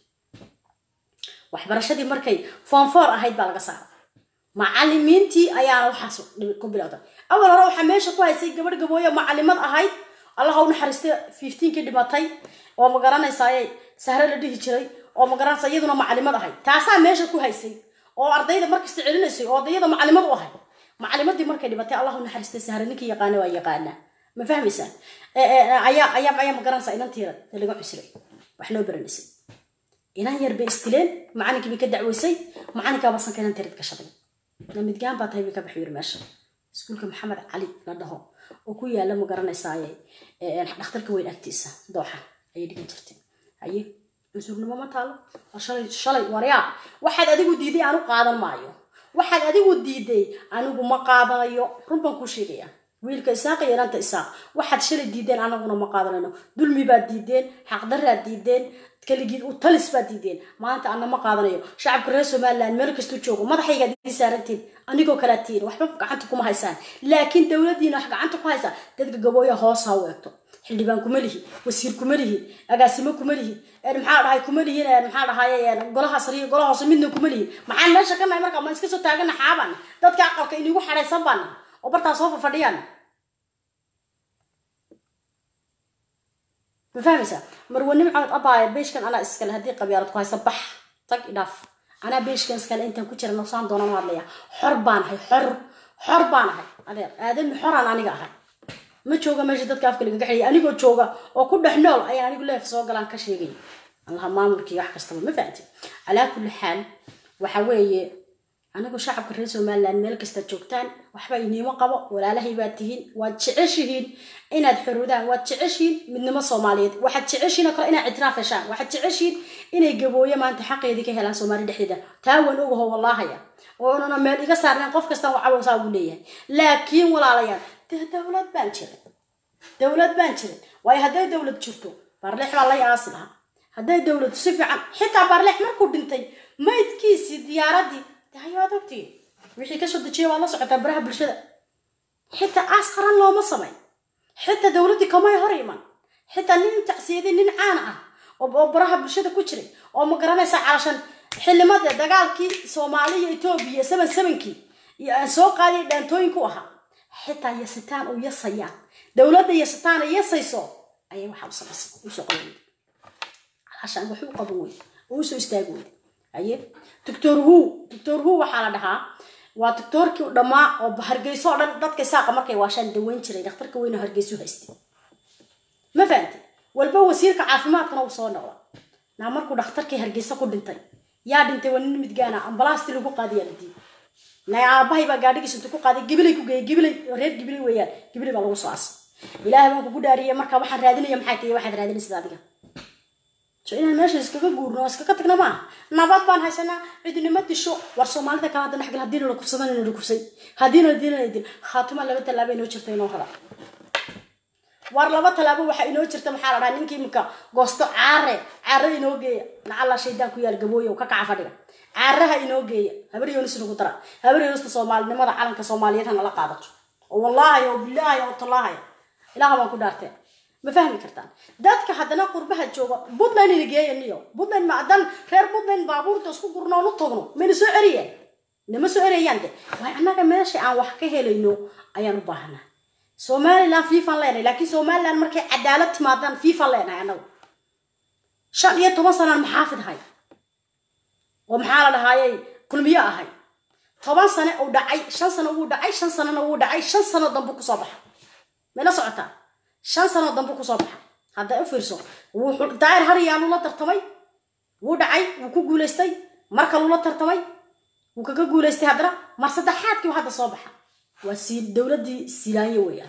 waxbarashadii markay foonfoor ahayd baa laga saaray macalimiintii ayaana waxaas ku bilowda awal hore waxaa meesha ku haysay gabadh gabooye macalimad ahayd allaha u naxariistay fifteenkii dhimatay oo ma garanaysaay sahre la dhihi jiray oo ma garanaysa iyaduna macalimad ahayd taasaa meesha ku haysay oo ardayda markasta celinaysay oo iyada macalimad u ahayd macalimadii markay dhimatay allah u naxariistay sahre ninkii yaqaana waa yaqaanaa ma fahmaysaan ayaa ayaa ayaa ma garanaysaa inantiira laga cusray wax noo baranaysay inan yar bay istileen macalinkii bay ka dacweysay macalinkaaba sanka inan tirid gashaday namidgaan baa tahay bay ka baxay yiri meesha iskuulka maxamed cali la dhaho oo ku yaala ma garanaysaaye dhakhtarka weyn agtiisa dooxa ayay dhigan jirtay haye cusurnimo ma taalo shalay shalay waryaa waxaad adigu diiday aanu qaadan maayo waxaad adigu diiday anigu ma qaadanayo run baan kuu sheegaya wiilka isaaq iyo inanta isaaq waxaad shalay diideen anaguna ma qaadanayno dulmi baad diideen xaqdaraad diideen kaligii u talis baad diideen maanta ana ma qaadanayo shacabka reer somaliland meel kastuu joogo madaxaygaad ii saarantiin anigoo kalaa tihiin waxba gacanta kuma haysaan laakiin dowladiina wax gacanta ku haysaa dadka gabooya hoos ha u eegto xildhibaan kuma lihi wasiir kuma lihi agaasimo kuma lihi maxaa dhahay kuma lihin maxaa dhahay golaha sariir golaha hoose midna kuma lihin maxaan meesha ka nahay marka ma iska soo taagana xaaban dadka aqalka inigu xadhaysan baana oo bartaa soo fafadhiyaan ma fahmaysaa marwanim cawd abaaya beeshkan anaa iskale haddii qabyaalad ku haysa bax tag idhaaf anaa beeshkan iskale intaan ku jira nosaan doonaan u hadlaya xor baan ahay xor xor baan ahay adeer aadami xoraan aniga ahay ma jooga meesha dadka afka lagaga xeliya anigoo jooga oo ku dhex nool ayaan anigu leef soo galaan ka sheegay allaha maamulkii wax kastaba ma fahanti calaa kulli xaal waxa weeye anigu shacabka reer somaliland meel kasta joogtaan waxba iniimo qabo walaalahay baad tihiin waad jeceshihiin inaad xorudaan waad jeceshihiin midnimo soomaaliyeed waxaad jeceshihiin oo kale inaad ictiraaf heshaan waxaad jeceshihiin inay gabooye maanta xaqeedii ka helaan soomaali dhexdeeda taa waan ogaho wallaahaya oonana meel iga saarneen qof kastan wacawsaa ugu leeyahay laakiin walaalayaal dee dowlad baan jirin dowlad baan jirin waayo hadday dowlad jirto baarleex baa lay aasi lahaa hadday dowlad si fiican xitaa baarleex markuu dhintay maydkiisii diyaaradii hayaad ogtiin wixii kasoo dejiyay waad la socotaa baraha bulshada xitaa aas qaran looma samayn xitaa dowladdii kamay hor iman xitaa nin tacsiyadii nin caan ah oo baraha bulshada ku jiray oo ma garanaysa calashan xildhimada dagaalkii soomaali iyo etoobiya seven sevenkii iyo aan soo qaadiya dhaantooyinku ahaa xitaa yasitaan oo yasayaan dowladda yasitaan ay yasayso ayay waxaa u samaysay usoo qaban weyda alaashaan waxu u qaban weyda oo usoo istaagi weyda haye doctor hu doctor hu waxaa la dhahaa waa doctoorkii dhammaa oo hargeyso oo dhan dadka saaqa markay waashaan daweyn jiray dhakhtarka weyne hargeysu haystay ma fahamtay walba wasiirka caafimaadkana uu soo noqda naa markuu dhakhtarkii hargeysa ku dhintay yaa dhintay waa nin midgaana ambalaasti lagu qaadiyaa la diiday nay aabahay baa gaadhigiisa intuu ku qaaday gibilay ku geeyay gibilay reer gibilay weeyaan gibilay baa lagu soo asay ilaahay baan kugu dhaariyay marka waxaan raadinaya maxay tahay waxaad raadinaysid adiga so inaan meesha iskaga guurno oo iskaga tagna maaha nabad baan haysanaa cidinima disho war soomaalida kale hadda dhexgal haddii nala kufsadan nala kufsay haddii nala dilana dil khaatuma laba tallaabo inoo jirta inoo hada war laba tallaabo waxaa inoo jirta maxaa la dhahaa ninkii imika goosto caare caare inoo geeya lacala shaydaan ku yaal gabooye oo ka kaca fadhiga caaraha inoo geeya habar yoonis nagu dara habar yoonista soomaalinimada calanka soomaaliyeed ha nala qaadato oo wallaahi oo bilaahi oo tallaahi ilaaha baan ku dhaartee ma fahmi kartaan dadka haddana qurbaha jooga puntland ina geeya niyo puntland ma haddaan reer puntland baabuurta isku gurno oon u tagno mayna soo eriyeen nama soo erayaan de waay annaga meesha aan wax ka helayno ayaan u baahanaa somaliland fiifan leenahay laakiin somaliland markay cadaalad timaadaan fiifan leenahay annagu shan iyo toban sanaan maxaafid ahay oo maxaa la dhahaayey kulmiyo ahay toban sane uu dhacay shan sano wuu dhacay shan sanona wuu dhacay shan sano dambu kusoo baxa mayla socotaa shan sano dambu kusoo baxa hadda u fiirso daayir hariyaa lula tartamay wuu dhacay wuu ku guulaystay marka lula tartamay wuu kaga guulaystay haddana mar saddexaadkii hadda soo baxa waa sii dowladdii silaanyo weeyaan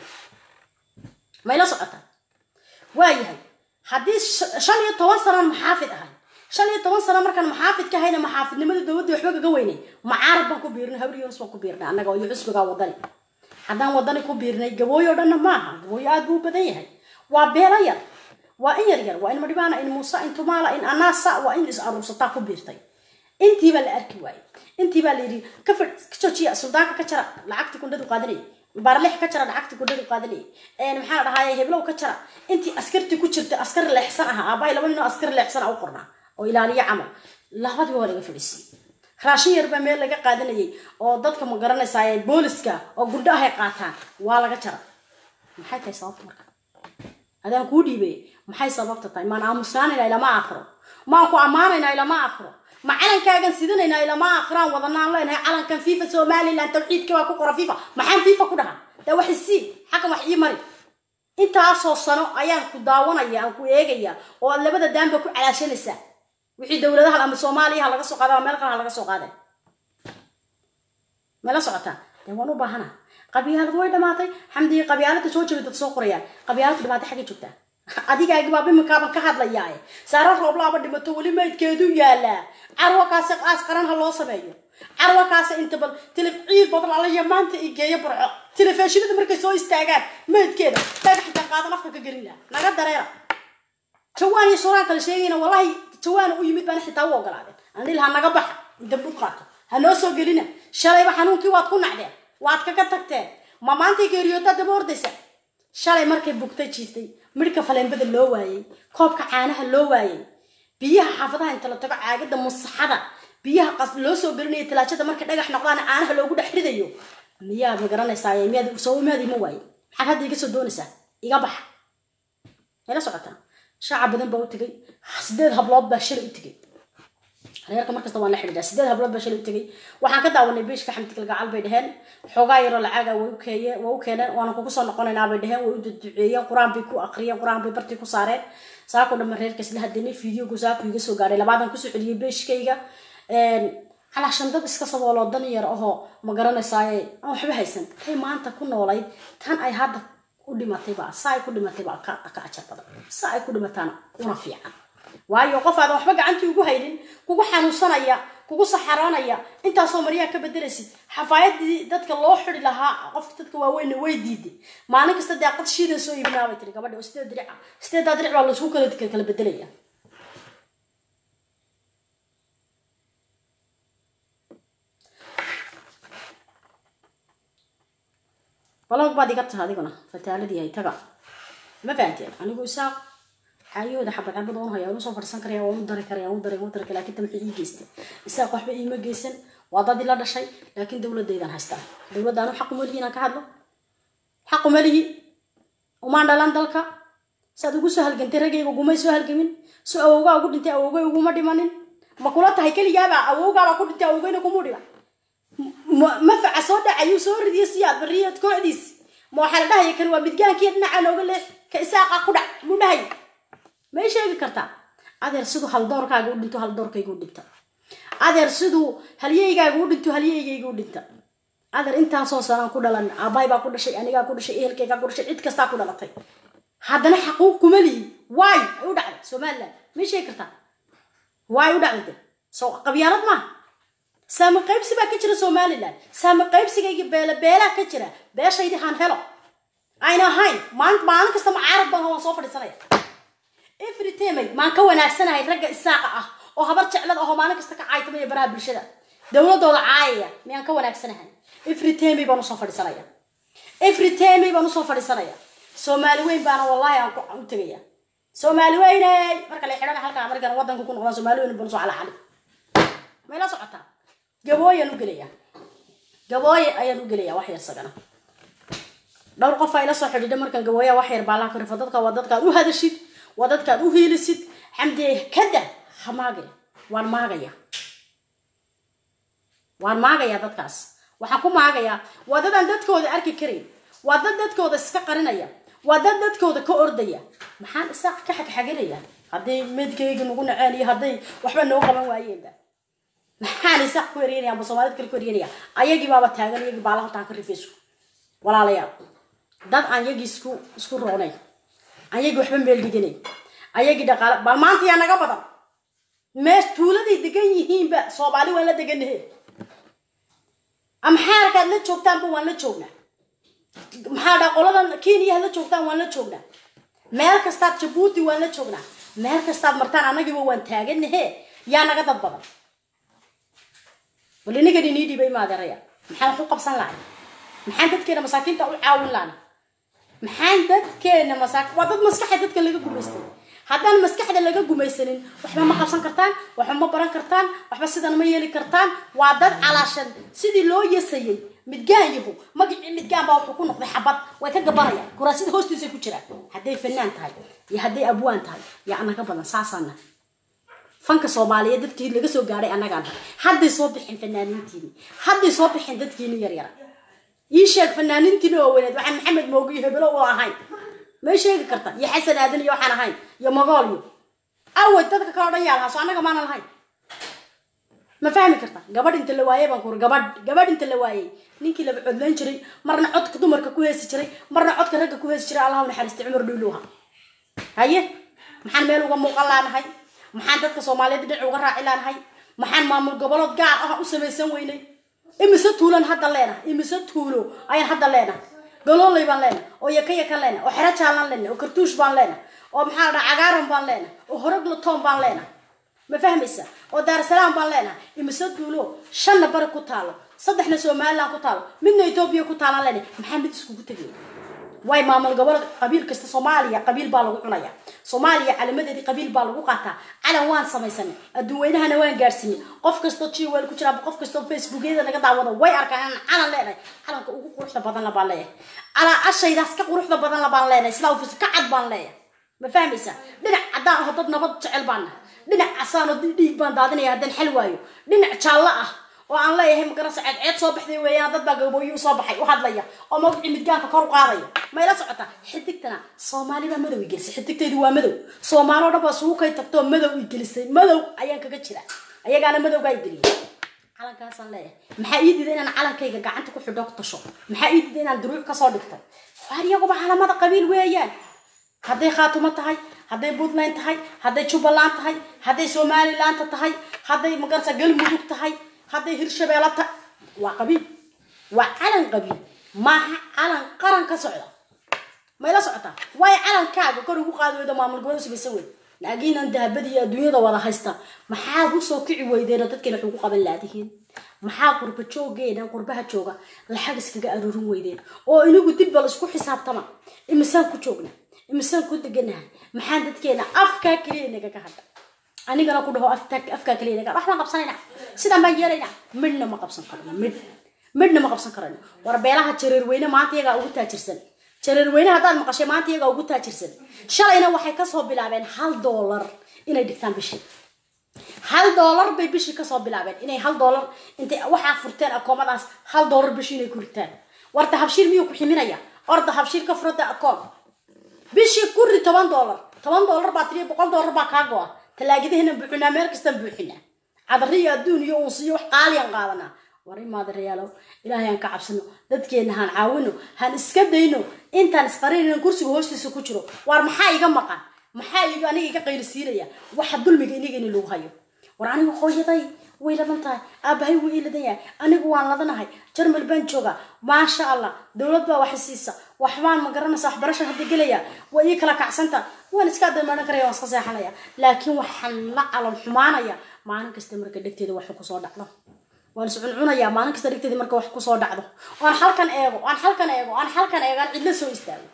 mayla socotaa waayahay haddii shan iyo toban sanaan maxaafid ahay shan iyo toban sano markaan maxaafid ka hayna maxaafidnimada dowladda waxba kaga weynay macaarad baan ku biirnay habri yunus baan ku biirnay annaga iyo cusbigaa wadani haddaan wadani ku biirnay gabooyo o dhanna maaha gabooyo aad buu u badan yahay waa beelo yar waa in yar yar waa in madhibaana in muuse in tumaala in anaasa waa in is aruursataa ku biirtay intiibaa la arki waayey intiibaa la yidhi ka fid ka joojiya suldaanka ka jara lacagtii kundhadu qaadanayay baarlix ka jara lacagtii kundhadu qaadanayay maxaa la dhahaye heblow ka jara intii askartii ku jirta askar leexsan aha aabahay laba nin oo askar leexsan ah u qornaa oo ilaaliyo camal labadiiba waa laga fadhiisiyey raashin yar baa meel laga qaadanayay oo dadka ma garanaysaa booliska oo gurdho ahay qaataan waa laga jara maxay tahay sababta marka adaan kuu dhiibay maxay sababta tahay maan aamusnaanayna ilama akhro maan ku ammaanayna ilama akhro ma calankaagan sidanaynaa ilama akhraan wadanaan leenahay calankan fifa somaliland tawxiidka waa ku qora fifa maxaan fifa ku dhahaa daa wax isii xakan wax ii mari intaasoo sano ayaan ku daawanaya aan ku eegaya oo aad labada daanba ku calaashanaysaa wixii dowladaha ama soomaaliya ha laga soo qaada ama meel kale ha laga soo qaaday mala socotaa dee waan u baahana qabyaalad way dhamaatay xamdiga qabyaalada soo jabay dad soo qorayaan qabyaalada dhamaatay xaggay joogtaa adigaagi baaba iminkaaban ka hadlayaa saara rooblaaba dhimato weli maydkeedu yaalaa carwakaasi qaas qaran ha loo sameeyo carwakaasi inta bal tilif ciid badan alaya maanta i geeyo burco telefishinada markay soo istaagaan maydkeeda dhagaxitan qaadan afka ka gelin laha naga dareera jawaan iyo suraan kale sheegayna wallahi jawaana u yimid baana xitaa u ogolaadeen anil ha naga baxa inta bud qaato ha noo soo gelina shalayba xanuunkii waad ku nacdeen waad kaga tagteen ma maantay geeriyoodaa daba ordaysa shalay markay bugtay jiiftay midhka faleenbada loo waayey koobka caanaha loo waayey biyaha xaafadaha inta la tago caagada musaxada biyaha qas loo soo gelinayo talaajada markay dhagax noqdaan caanaha loogu dhex ridayo miyaad ma garanaysaa miyaad soo miyaad ima waaye maxaad hadda iga soo doonaysaa iga baxa mayla socotaa shaaca badan baa u tegay sideed hablood baa shalay u tegay reerka markasta waan la xidhiidhaa sideed hablood baa shalay u tegay waxaan ka daawanay beeshka xamdigal gacal bay dheheen xoogaa yaroo lacaaga way u keeye waa u keeneen waana kugu soo noqonaynaa bay dheheen way u duduceeyeen qur-aan bay ku aqriyeen qur-aan bay bartii ku saareen saako dhamma reerka isla hadanay fideogu saako iga soo gaadhay labaadan kusoo celiyey beeshkayga calaashan dad iska sabooloo dan yar ahoo ma garanaysaaye aan waxba haysan tay maanta ku noolayd tan ay hadda u dhimatayba saa ay ku dhimatayba ka ajar badan saa ay ku dhimataana una fiican waayo qof aadan waxba gacantii ugu haynin kugu xanuunsanaya kugu saxaroonaya intaasoo maryaa ka bedelaysid xafaayadii dadka loo xidi lahaa qofka dadka waaweynna way diiday maalin kasta daaqad shiidan soo iibinaa bay tiri gabadha oo sideed diric ah sideedaa diric baa laisku kala kala bedelaya balog baad iga taha adiguna fataaladii hay taga ma fahanteen anigu isaaq xaayahooda xabad xabad oon haya waan usoo fadhiisan karaya waan u dari karaya waan u dari waan u dari karaya laakiin tamxii ii geystay isaaq waxba iima geysan waa dad ila dhashay laakiin dowladaydan haystaa dowladda anu xaq uma lihi inaan ka hadlo xaq uma lihi umaan dhalan dalka saad ugu soo halgantay raggayga ugumay soo halgamin so awowgaa ugu dhintay awowgay uguma dhimanin ma kula tahay keligaaba awowgaabaa ku dhintay awowgayna kumu dhiman mafaca soo dhacayuu soo ridiyo siyaad bariyad kooxdiis ma waxaa la dhahaya kan waa midgaankiiyo dhinaca nooga leex ka isaaqa ku dhac muu dhahaya may sheegi kartaa adeer siduu haldoorkaaga u dhinto haldoorkayga u dhinta adeer siduu halyeygaaga u dhinto halyeygayga u dhinta adeer intaasoo sanaan ku dhalan aabbahay baa ku dhashay anigaa ku dhashay ehelkaygaa ku dhashay cid kastaa ku dhalatay haddana xaquuq kuma lihi waay ay u dhacday somaliland may sheegi kartaa waay u dhacday de so qabyaalad maaha saami qaybsi baa ka jira somaliland saami qaybsigayga beela beelaa ka jira beeshaydii haan helo ayna ahayn maan maalin kasta macaarad baan waan soo fadhiisanaya every time maan ka wanaagsanahay ragga isaaqa ah oo habar jeclad ahoo maalin kasta ka caaytamaya baraha bulshada dowladooda caayaya miyaan ka wanaagsanahay every time baan usoo fadhiisanaya every time baan usoo fadhiisanaya soomaali weyn baana wallahi aan u tegaya soomaali weyney marka la xidhana halkaa markaan wadanka ku noqdaan soomaali weyn baan usoo calacali may la socotaa gabooyaan u gelaya gabooye ayaan u gelaya wax yar sagana dhowr qof ay la soo xidhiidha markaan gabooya wax yar baa laha ka rifo dadka waa dadkaad u hadashid waa dadkaad u hiilisid xamdiye kada ha maagaya waan maagaya waan maagayaa dadkaas waxaan ku maagayaa waa dadaan dadkooda arki karayn waa dad dadkooda iska qarinaya waa dad dadkooda ka ordaya maxaan isaaq ka xagxaganaya hadday medkayga nagu naceen iyo hadday waxba noo qaban waayeenba maxaan isaaq ku eryanaya amba soomaalid kale ku eryanaya ayagii baaba taagan iyagii baala haltaan ka rifayso walaalayaal dad aan yagii isku isku roonay ayagii waxba meel dhiganay ayagii dhaqaale bal maanta yaa naga badan mees tuuladay degan yihiinba soomaali waan la deganahe amxaarkaad la joogtaanba waan la joognaa maxaa dhaa qoladan kenya la joogtaan waan la joognaa meel kastaad jabuuti waan la joognaa meel kastaad martaan annagiiba waan taaganahe yaa naga dad badan bal inigan inii dhibay maadeeraya maxaan wax u qabsan lahay maxaan dadkeena masaakiinta u caawin lahna maxaan dadkeena masaak waa dad maskaxda dadka laga gumaystay haddaan maskaxda laga gumaysanin waxba ma qabsan kartaan waxba ma baran kartaan waxba sidan ma yeeli kartaan waa dad calaashan sidii loo yasayay midgaan yahu magacii midgaan baa wuxuu ku noqday xabad way ka gabanayaan kuraasida hoostiisay ku jiraan hadday fanaan tahay iyo hadday abwaan tahay iyo anaga badan saasaana fanka soomaaliyeed dadkii laga soo gaadhay annagaan hadday soo bixin fanaaniintiini hadday soo bixin dadkiini yaryara ii sheeg fanaaniintiini oo weyneed waxaan maxamed moogo iyo hebelo oo ahayn may sheegi karta iyo xasan aadan iyo waxaan ahayn iyo magool iyo awad dadka kale o dhan yaa lahaa soo annaga maana lahayn ma fahmi karta gabadh inta la waayey baan kuuri gabadh gabadh inta la waayey ninkii laba codlayn jiray marna codka dumarka ku heesi jiray marna codka ragga ku heesi jiray allah u naxariistay cumar dhuuluha haye maxaan meel uga muuqan laanahay maxaan dadka soomaaliyeed dhinac uga raaci laanahay maxaan maamul gobolood gaar ah u samaysan weynay imise tuulan hadda leenahay imise tuulo ayaan hadda leenahay galoolay baan leenahay oo yaka yakan leenahay oo xero jaalan leenahay oo kartuush baan leenahay oo maxaa la dhaha cagaaran baan leenahay oo horoglotoon baan leenahay ma fahmaysa oo daarsalaam baan leenahay imise tuulo shanna bari ku taalo saddexna somaliland ku taalo midna etoobiya ku taalaan leenahay maxaa mid iskugu tegay way maamul gobol qabiil kasta soomaaliya qabiil baa lagu cunaya soomaaliya calamadeedii qabiil baa lagu qaataa calan waan samaysanay adduun weynahana waan gaarsiinay qof kastoo jiwel ku jira qof kastoo facebookyada naga daawado way arkaan inaan calan leenahay calanka ugu quruxda badan la baan leeyahay calaa ashaydaas ka quruxda badan la baan leenahay sidaa ufis ka cad baan leeyahay ma fahmaysa dhinac caddaan aho dad nabad jecel baan nahay dhinac casaanoo dhiig baan daadinaya haddaan xel waayo dhinac jaallo ah oo aan leeyahay magarasa ceedceed soo baxday weeyaan dad baa gabooyi u soo baxay u hadlaya oo magacii midgaanka kor u qaadaya mayla socotaa xidigtana soomaali baa madow i gelisay xidigtaydu waa madow soomaali o dhan baa sugu kay tagtoo madow i gelisay madow ayaan kaga jira ayagaana madowgaa i geliyay calankaasaan leeyahay maxaa ii diiday inaan calankayga gacanta ku xidho ku tasho maxaa ii diiday inaan duruuc kasoo dhigtay waar iyaguba calamada qabiil weeyaan hadday khaatumo tahay hadday puntland tahay hadday jubbaland tahay hadday somalilaanta tahay hadday magarasa galmudug tahay hadday hirshabeelo ta waa qabiil waa calan qabiil maaha calan qaran ka socda mayla socotaa waayo calankaaga kor ugu qaadi weyda maamul gobol samaysan weyd laakiinan dahabada iyo adduunyada wada haysta maxaad usoo kici weydeenoo dadkeena wax ugu qaban laadihiin maxaa qurba joogeena qurbaha jooga lacag iskaga aruurin weydeen oo inigu dib bal isku xisaabtama imisaan ku joogna imisaan ku deganahay maxaan dadkeena afkaa keliya nagaga hadha anigana ku dhaho afkaa keliya naga waxbaan qabsanayna sidaan baan yeelayna midhna ma qabsan karno midh midhna ma qabsan karano war beelaha jareerweyne maanta iyagaa ugu taajirsan jareerweyne haddaad maqashay maanta iyagaa ugu taajirsan shalayna waxay kasoo bilaabeen hal doolar inay dhigtaan bishii hal doolar bay bishii kasoo bilaabeen inay hal doolar intay waxaa furteen akoomadaas hal doolar bishii inay ku ritaan warta habshiir miyuu ku ximinaya orda habshiir ka furada akoon bishii kuri toban doolar toban doolar baa tiriya boqol doolar baa kaa go-a talaagadaheena buuxinaa meel kastaan buuxinaa cadariyo adduun iyo unsiyo wax qaaliyan qaadanaa war imaada rayaalow ilaahay aan ka cabsano dadkeena haan caawino haan iska dayno intaan isqarinayno kursiga hoostiisa ku jiro waar maxaa iga maqan maxaa iga aniga iga qaylisiinaya waxa dulmiga iniga in lagu hayo war aniga hooyaday way ladan tahay aabahay wuu ii ladan yahay anigu waan ladanahay jarmal baan joogaa maasha allah dowlad baa waxi siisa waxbaan ma garanaysa waxbarasha hadda gelaya waa ii kala kacsanta waan iska adamaanan karaya waan iska seexanaya laakiin waxaan la calal xumaanaya maalin kasta marka dhegteeda wax kusoo dhacdo waan is cuncunayaa maalin kasta dhegteeda marka wax kusoo dhacdo aan halkan eego aan halkan eego aan halkan eego aan cidla soo istaago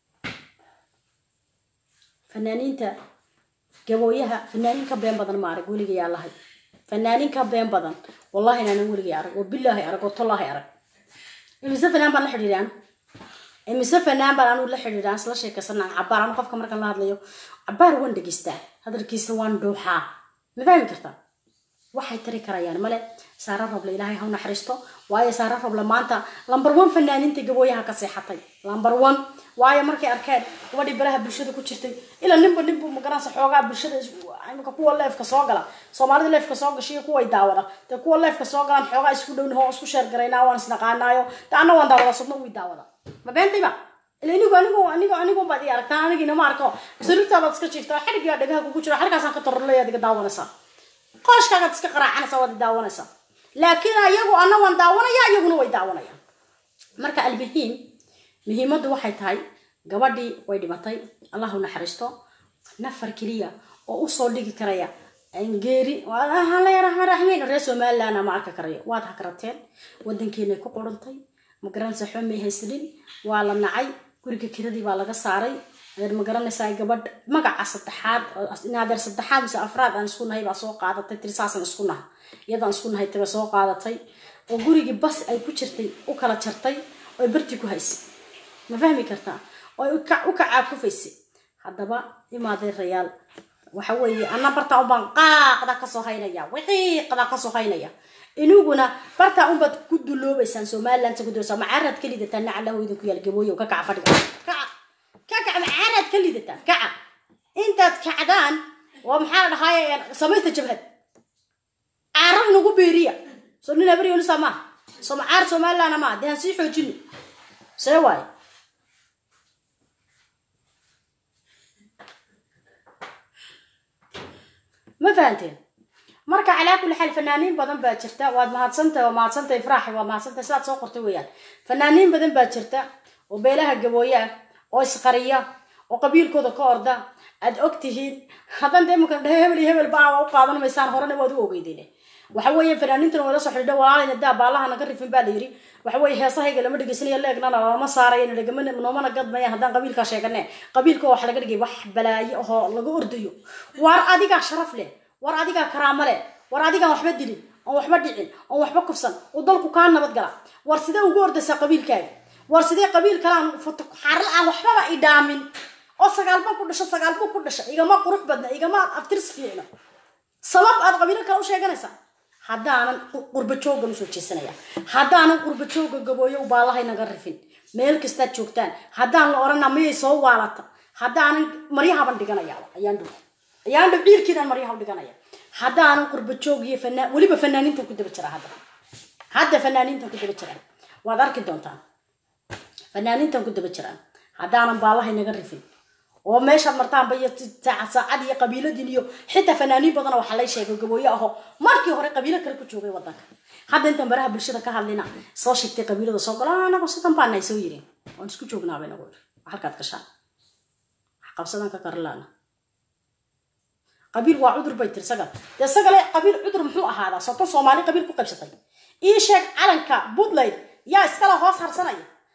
fanaaniinta gabooyaha fanaaniin ka been badan ma arag weligay yaa lahay fanaaniin ka been badan wallahi inaanan weligay arag oo bilaahi arag oo tollaahi arag imise fanaan baan la xidhiidhaan imise fanaan baan anu la xidhiidhaan isla sheekaysanaa cabaar anu qofka markaan la hadlayo cabaar waan dhegeystaa hadalkiisa waan dhuuxaa ma fahmi kartaa waxay tari karayaan male saara roble ilaahay ha u naxariisto waayo saara roble maanta lambar one fanaaniinta gabooyaha ka seexatay lambar one waayo markay arkeen gabadhii baraha bulshada ku jirtay ilaa ninba ninbu magaranaysa xoogaa bulshada imika kuwa leefka soo gala soomaalida leefka soo gashiyo kuway daawada dee kuwa leefka soo galaan xoogaa isku dhownaho oo isku sheergaraynaa waan isnaqaanaayo de anna waan daawada subna wii daawada ma beentayba ila inigu anigu anigu anigu baad ii aragtaan anigiina ma arko sariirtaabaad iska jiiftaa xadhigaa dhagaha kugu jiro xadhigaasaan ka tarorleyaad iga daawanaysaa qooshkaagaad iska qaraacanaysaa waad daawanaysaa laakiin ayagu ana waan daawanaya iyaguna way daawanayaan marka almuhiim muhiimaddu waxay tahay gabadhii way dhimatay allah u naxariisto nafar keliya oo usoo dhigi karaya geeri raxmeyn reer somaliland ma arki karayo waad hakrateen wadankeennay ku qurantay magaranaysa xomay haysanin waa la nacay guriga kiradii baa laga saaray ma garanaysaa gabadh magaca saddexaad naadeer saddexaad mise afraad aan isku nahay baa soo qaadatay tiri saasaan isku naha iyadaan isku nahay tiba soo qaadatay oo gurigii bas ay ku jirtay u kala jartay oy barti ku haysay ma fahmi kartaa oy u kacaakufaysay haddaba imaadeen rayaal waxa weeye ana bartaa unbaan qaaqda kasoo haynaya wiqiiqda kasoo haynaya iniguna bartaa unbaad ku duloobaysaan somaliland ku duloobaysaa macaaraad ka lidataa nacalahu idinku yaal gabooyo ka kaca fadhiga kaca kakac macaaraad ka lidataa kaca intaad kacdaan waa maxaa la dhahaay samaysta jabhad caarag nagu beeriya soo nin habaryonisa maaha soo macaar somalilandna maaha dee han sii xoojino see waaye ma fahanteen marka calaa kulli xaal fanaaniin badan baa jirta waad mahadsantahay waa mahadsantahay ifraaxi waa mahadsantahay sidaad soo qortay weeyaan fanaaniin badan baa jirta oo beelaha gabooya ah oo isqariya oo qabiilkooda ka orda aad og tihiin haddan dee imanka dhehe hebel iyo hebel baa u qaadan maysaan horena waad u ogeydeen waxa weeye fanaaniintan wala soo xidhiidha walaalayna daa baalaha naga rifin baa la yiri waxa weeye heesahayga lama dhegeysanayo leegnana lama saarayo nagama noomana gadmaya haddaan qabiilkaa sheegane qabiilka waxa laga dhigay wax balaayo ahoo laga ordayo war adigaa sharaf leh war adigaa karaamo leh war adigaan waxba dilin oon waxba dhicin oon waxba kufsan oo dalku kaa nabad gala war sidee ugu ordaysaa qabiilkaaga war sidee qabiil kalaan foto xaaral aan waxbaba idhaamin oo sagaalba ku dhasho sagaalbu ku dhasha igama qurux badna igama aftirs fiicno sabab aad qabiilo kale u sheeganaysaa haddaanan qurba joogan usoo jeesanaya haddaanan qurba jooga gabooyo u baalahay naga rifin meel kastaad joogtaan haddaan la orana miyay soo waalata haddaanan maryahaban dhiganaya ayaan dhow ayaan dhow ciirkiidan maryaha u dhiganaya haddaanan qurba joog iyo fanaan weliba fanaaniintan ku daba jira hadda hadda fanaaniintan ku daba jiraan waad arki doontaan fanaaniintan ku daba jiraan haddaanan baalahay naga rifin oo meeshaad martaanba iyo saacad iyo qabiiladin iyo xitaa fanaaniin badan waxaa lay sheegay gabooye aho markii hore qabiilo kale ku joogay wadanka hadda intaan baraha bulshada ka hadlina soo sheegtay qabiilada soo galo anagu sidan baanahay soo yirin waan isku joognaabay nagu iri halkaad gashaan wax qabsadan ka karlaana qabiil waa cudur bay tiri sagal dee sagale qabiil cudur muxuu ahaadaa soton soomaali qabiil ku qaybsatay ii sheeg calanka puntland yaa iskala hoos harsanaya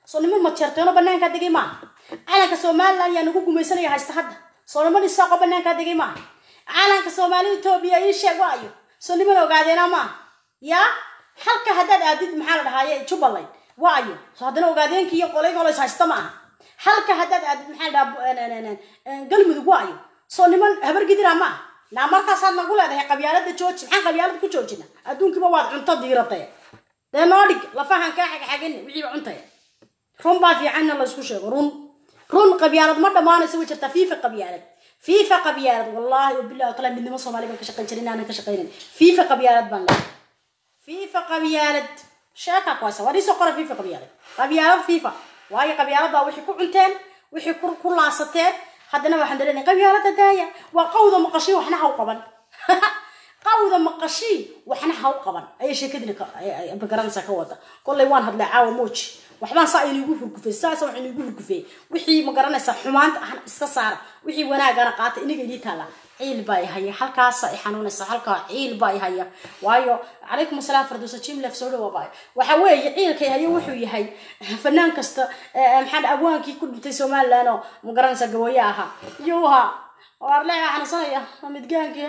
soo niman majeerteeno banaankaa degay maaha calanka somaliland yaa nagu gumaysanaya haysta hadda soo niman isaaqo banaankaa degay maaha calanka soomaali etoobiya ii sheeg waayo soo niman ogaadeena maaha yaa halka haddaad aadid maxaa la dhahaaye jubbaland waayo soo haddana ogaadeenkii iyo qolay qoleys haysta maaha halka haddaad aadid maxaa la dhahaa galmudug waayo soo niman habargidira maaha naa markaasaad nagu leedahay qabyaalada jooji maxaan qabyaalada ku joojina adduunkiiba waad cunto diiratay dee noo dhig lafahan kaa xagxagin wixii cuntay run baa fiicanna laysku sheego run run qabyaalad ma dhammaanayso way jirtaa fiifa qabyaalad fiifa qabyaalad wallaahi wabillahi wataala midnimo soomaali baan ka shaqayn jirin inaanan ka shaqaynin fiifa qabyaalad baan leeyahay fiifa qabyaalad sheeka kuwaasa waa dhiisoo qora fiifa qabyaalad qabyaalad fiifa waayo qabyaalada wixii ku cunteen wixii ku laasateen haddana waxaan dareynay qabyaalada daaya waa qawda maqashii waxna haw qaban qawda maqashii waxna haw qaban ayay sheekadina magaranaysaa ka wada kollay waan hadlay caawa mooji waxbaan saa inigu hurgufay saasa wax inigu hurgufay wixii magaranaysaa xumaanta ahna iska saara wixii wanaagana qaata iniga idii taala ciil baa i haya halkaasa i xanuunaysa halkaa ciil baa i haya waayo calaykum asalaam fardowsa jimlef soo dhawa baay waxa weeye ciilka haya wuxuu yahay fanaan kasta maxaa abwaankii ku dhintay somaliland oo magaranaysa gawaya ahaa yuha waarleeca xanuunsanaya midgaankii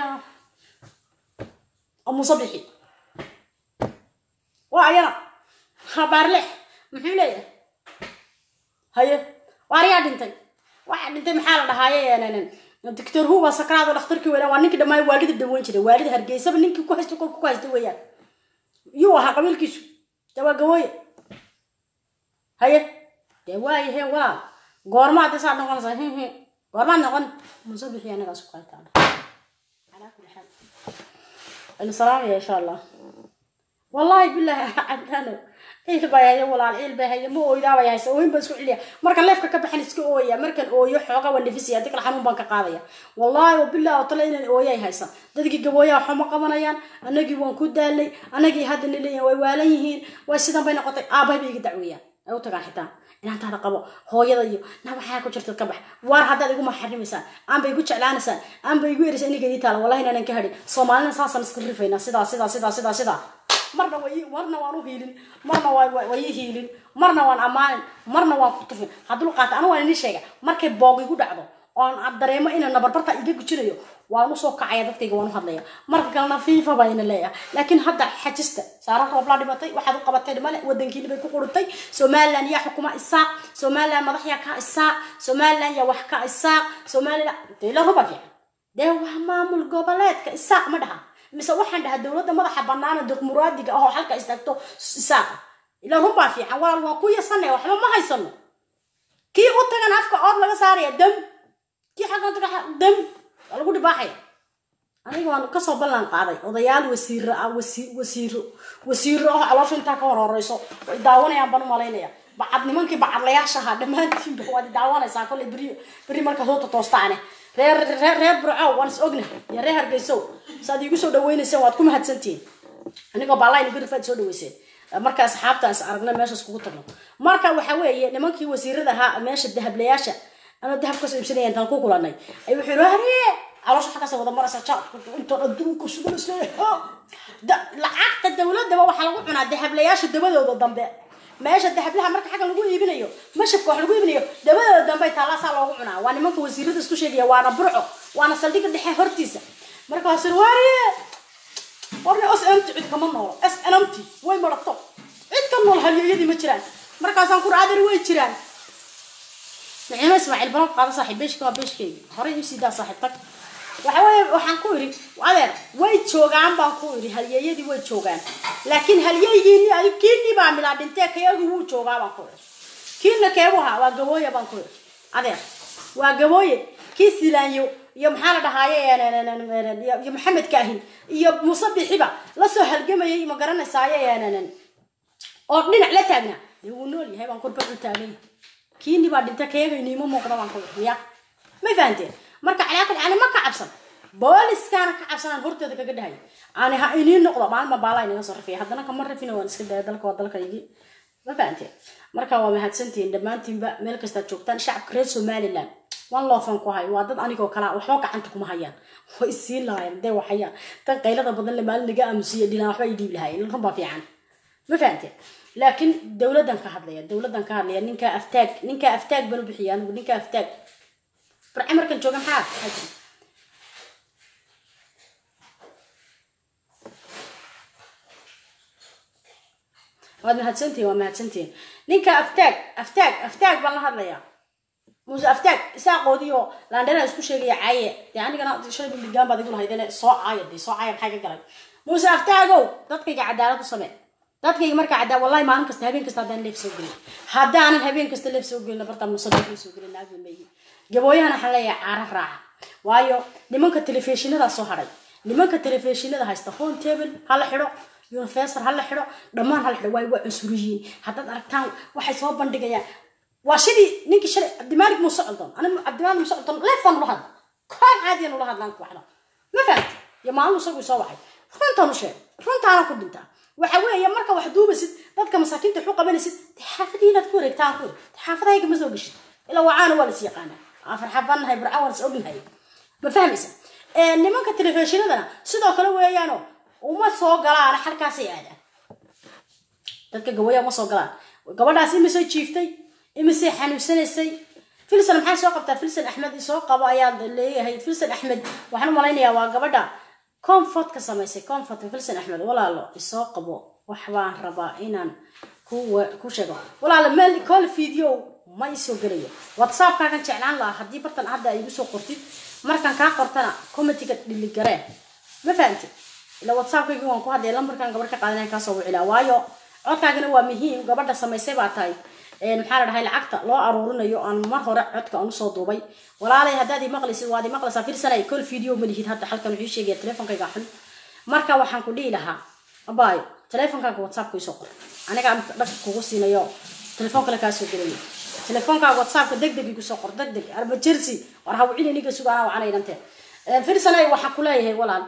musabixi waa ayana baarleex muxuu leeyahay haye waariyaa dhintay waxaa dhintay maxaa la dhahaaye doctor hu waa sakraado dhakhtarkii weynaa waa ninkii dhammaan waalida daweyn jiray waalida hargeysaba ninkii ku haysta kolka ku haysta weeyaan yuu ahaa qabiilkiisu dee waa gawooye haye dee waaye he walaal goormaad dee saa noqonaysaa hi hi goormaad noqon musabixi anagaas ku haytaa calaa kulli xaal aynu salaamaya insha allah wallaahi bilaahi caddaano ciil baa haya walaal ciil baa haya ma ooydaa bay haysa ooyin baan isku celiya marka leefka ka baxan iska ooya markan ooyo xooga waan nafisaya dikal xanuun baan ka qaadaya wallaahi wabillahi oo tale inaan ooyay haysa dadkii gabooyaha waxuma qabanayaan anagii waan ku daalay anagii hadda nileeyahin way waalan yihiin way sidan bay noqotay aabbahay bay iga dacweeyaan ay u tagaan xitaa inaantaada qabo hooyada iyo na waxaa ku jirtad ka bax waar haddaad igu maxarimaysaan aanba igu jeclaanaysaan aanba igu eraysa iniga ii taala wallahi inaanan ka hadhin soomaalina saasaan iska rifaynaa sidaa sidaa sidaa sidaa sidaa marna way marna waan u hiilin marna way i hiilin marna waan ammaanin marna waan ku tufin hadduu qaata anu waan idin sheega markay boog igu dhacdo oon dareemo inaan nabarbarta iga gujinayo waan usoo kacaya dadkayga waan u hadlaya marka kalena fiifa baa ina leeyahay laakiin hadda xajista saara rooblaa dhimatay waxaad u qabatay male wadankiina bay ku qurutay somaliland yaa xukuma isaaq somaliland madax yaa ka isaaq somaliland yaa wax ka isaaq somaliland dee la ruba fiican dee waa maamul goboleedka isaaq ma dhaha mise waxaan dhahaa dowladda madaxa banaana diqmuraadiga ahoo halka istaagto isaaqa ila runbaa fiican walaal waan ku yasanaya waxba ma haysano kii u tagan afka ood laga saaraya dam kii xaggan taga dam waa lagu dhibaaxaya aniga waan kasoo ballan qaaday odayaal wasiiro ah wasiiro wasiiro ah caloosha intaa ka hor horeyso way daawanayaan baan u malaynaya bacad nimankii bacadlayaasha ahaa dhammaantiinba waad daawanaysaa kolley beri beri markaa soo totoostaane reer reer reer burcow waan is ogna iyo reer hargeysow saad iigu soo dhaweynayseen waad ku mahadsantihiin anigoo baallayn igu rifaad soo dhaweyseen marka asxaabta is aragna meesha iskugu tagno marka waxa weeye nimankii wasiirada ahaa meesha dahablayaasha anoo dahab kasoo iibsanaya intaan ku kulanay ay wuxuu yidhi hariye caloosha xaggaas wada maraysa jaadku intoon adduunka sugan isleeyahay lacagta dowladaba waxaa lagu cunaa dahablayaasha dabadooda dambe meesha dahablaha marka xagga lagu iibinayo mashafka wax lagu iibinayo dabadooda dambe taalaasaa loogu cunaa waa nimanka wasiirada isku sheegaya waana burco waana saldhigga dhexe hortiisa markaas wariye warne s mt cid kama noolo s nmt way marato cid ka nool halyeeyadii ma jiraan markaasaan ku raadar way jiraan nicimo ismaaciil balan qaada saaxiib beeshka waa beeshkeyga horey u siidaa saaxiib tag waxa weeye waxaan ku idhi adeer way joogaan baan ku idhi halyeeyadii way joogaan laakiin halyeygiini adig kiinii baa milaa dhintee kayagu wuu joogaa baan ku idhi kiina keebuha waa gabooye baan ku idhi adeer waa gabooye kii silaanyo iyo maxaa la dhahaaye iyo maxamed kaahin iyo muuse bixiba lasoo halgamayay ma garanaysaaye oo dhinac la taagnaa dee wuu nool yahay baan kurba u taagay kiini baa dhinta kayaga iniima muuqda baan ku idhi ya may fahanteen marka calaakal ani ma ka cabsan booliskaana ka cabsanaan horteeda kaga dhahay ani ha inii noqdo maalma baalaa inaga soo rafiyay haddana kama rafina waan iska daya dalka waa dalkaygii ma fahanteen marka waa mahadsantihiin dhammaantiinba meel kastaad joogtaan shacabka reer somaliland wan loofan ku hayo waa dad anigoo kalaa waxba gacanta kuma hayaan way isiin lahaayeen dee waxayaan tan qaylada badan le maalin naga aamusiya dhilaan waxba i dhiib lahaayeen runbaa fiican ma fahamteen laakiin dowladdan ka hadlaya dowladdan ka hadlaya ninkaa aftaag ninkaa aftaag baan u bixiya anigu ninkaa aftaag barce markan jooga maxaa maxaa jira waad mahadsantihin waa mahadsantihin ninka aftaag aftaag aftaag baan la hadlayaa muuse aftaag isaaqoodiyo laandheraa isku sheegaya caaye dee anigana shalay biligaan baad igu lahaydene soo caaya dee soo caaya maxaa ka galay muuse aftaagow dadkayga cadaalad u samee dadkayga markaa cadaa wallahi maalin kasta habeen kasta haddaan leef soo gelin haddaanan habeen kasta leef soo gelin bartaa musadaqii soo gelin naagba meeyi gabooyahana waxaan leeyahay caara raaca waayo nimanka telefishinada soo hadhay nimanka telefishinada haysta home table ha la xidho universal ha la xidho dhammaan ha la xidho waay waa cunsuriyiin haddaad aragtaan waxay soo bandhigayaan waa sidii ninkii shalay cabdimaalig muuse codon aniga cabdimaalig muuse codon leefaan ula hadla koon caadiyan ula hadlaan ku waxda ma fahamti iyo maalin isagu soo wacay runtaan u sheeg runtaana ku dhintaa waxa weeye marka wax duubaysid dadka masaakiinta waxu qabanaysid dee xaafadii inaad ku wareegtaan ku wareeg xaafadahayga ma soo geshid ilaa wacaana waa las yaqaanaa afar xabaanahay burca waan is ognahay ma fahmaysa nimanka telefishinadana sidoo kale weeyaano uma soo galaan halkaasay aadaan dadka gawaya uma soo galaan gabadhaas imisay jiiftay imisay xanuunsanaysay filson maxaa soo qabtaa filson axmed isoo qabo ayaa leeyahay filson axmed waxaan u malaynayaa waa gabadha comfort ka samaysay comfort filson axmed walaalo isoo qabo wax baan rabaa inaan ku ku sheego walaalo meel call video ma isoo gelayo whatsappkaagan jeclaan lahaa haddii bartan hadda ay igu soo qortid markaan kaa qortana comitiga dhiligareen ma fahamtid ila whatsappkaygi waan ku hadlaya lambarkan gabadh ka qaadanaya kaasoo wicilaa waayo codkaagana waa muhiim gabadha samaysay baa tahay maxaa la dhahay lacagta loo aruurinayo aan mar hore codka aan usoo duubay walaalay haddaad imaqlaysid waad imaqlaysaa fiirsanay kol video ma lihid hadda halkan wuxuu sheegaya telefonkayga xun marka waxaan ku dhihi lahaa abaayo telefonkaaga whatsappka isoo qor aniga dhagka kugu siinayo telefoon kale kaasoo gelayo telefonkaaga whatsappka deg deg igu soo qor deg deg arba jersey war hawcini ninka suga anaa wacanaydanteen fiirsanay waxaan ku leeyahay walaal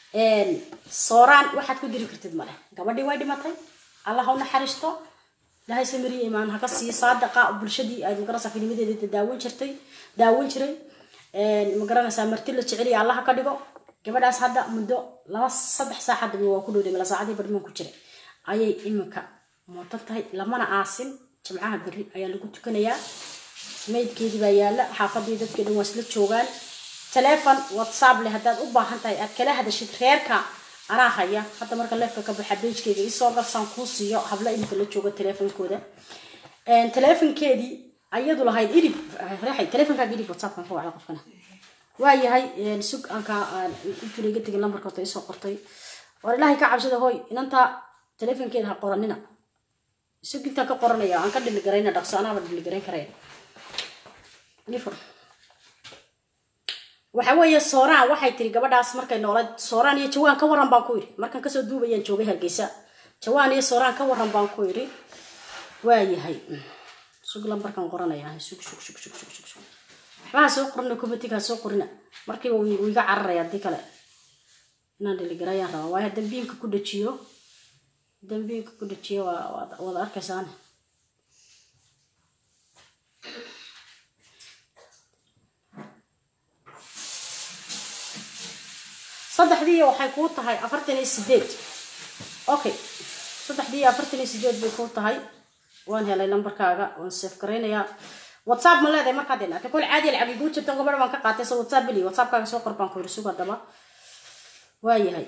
sooraan waxaad ku diri kartid male gabadhii way dhimatay allah ha u naxariisto ilaahay samiriya imaan haka siiyo saadaqa bulshadii ay magaranaysaa filmadeeda daawan jirtay daawan jiray magaranaysaa marti la jeceliya allah ka dhigo gabadhaas hadda muddo laba saddex saac hadda waa ku dhowday mala saacadii barman ku jiray ayay iminka mootan tahay lamana aasin jimcaha berri ayaa lagu tukanayaa maydkeedii baa yaalla xaafadii dadkii dhan waa isla joogaan telefon whatsapp leh haddaad u baahan tahay aad kala hadashid reerka anaa haya hadda marka leefka ka baxa beejkeyga isoo garsaan kuu siiyo habla iminka la jooga telefonkooda telefonkeedii ayadu lahayd idib reexay telefonkaaga idib whatsappkan ka wacda qofkana waayahay sug aanka intuu iga tegin lambarka horta isoo qortay war ilaahay ka cabsada hooy inantaa telefonkeeda ha qoranina sug intaan ka qoranaya aan ka dhiligarayna dhaqso anaaba dhiligarayn karaya nifur waxa weeye sooraan waxay tiri gabadhaas markay noolayd sooraan iyo jawaan ka waran baan ku yidhi markaan kasoo duubayaan joogay hargeysa jawaan iyo sooraan ka waran baan ku yidhi waayahay sug lambarkan qoranaya sug sug sug sug sug sug sug waxbaha soo qorina comitiga soo qorina markiiba wuu iga cararaya haddii kale inaan dhiligarayaan rabaa waayo dambiinka ku dhajiyo dambiinka ku dhajiyo waa wada arkaysaan saddexdii waxay kuu tahay afartan iyo sideed okay saddexdii iyo afartan iyo sideed bay kuu tahay waan helay lambarkaaga waan seef garaynayaa whatsapp ma leedahay markaad ilaatay kol caadi lacag iguu jirto gabadha baan ka qaatay so whatsapp beli whatsappkaaga soo qor baan ku yiri sug haddaba waayahay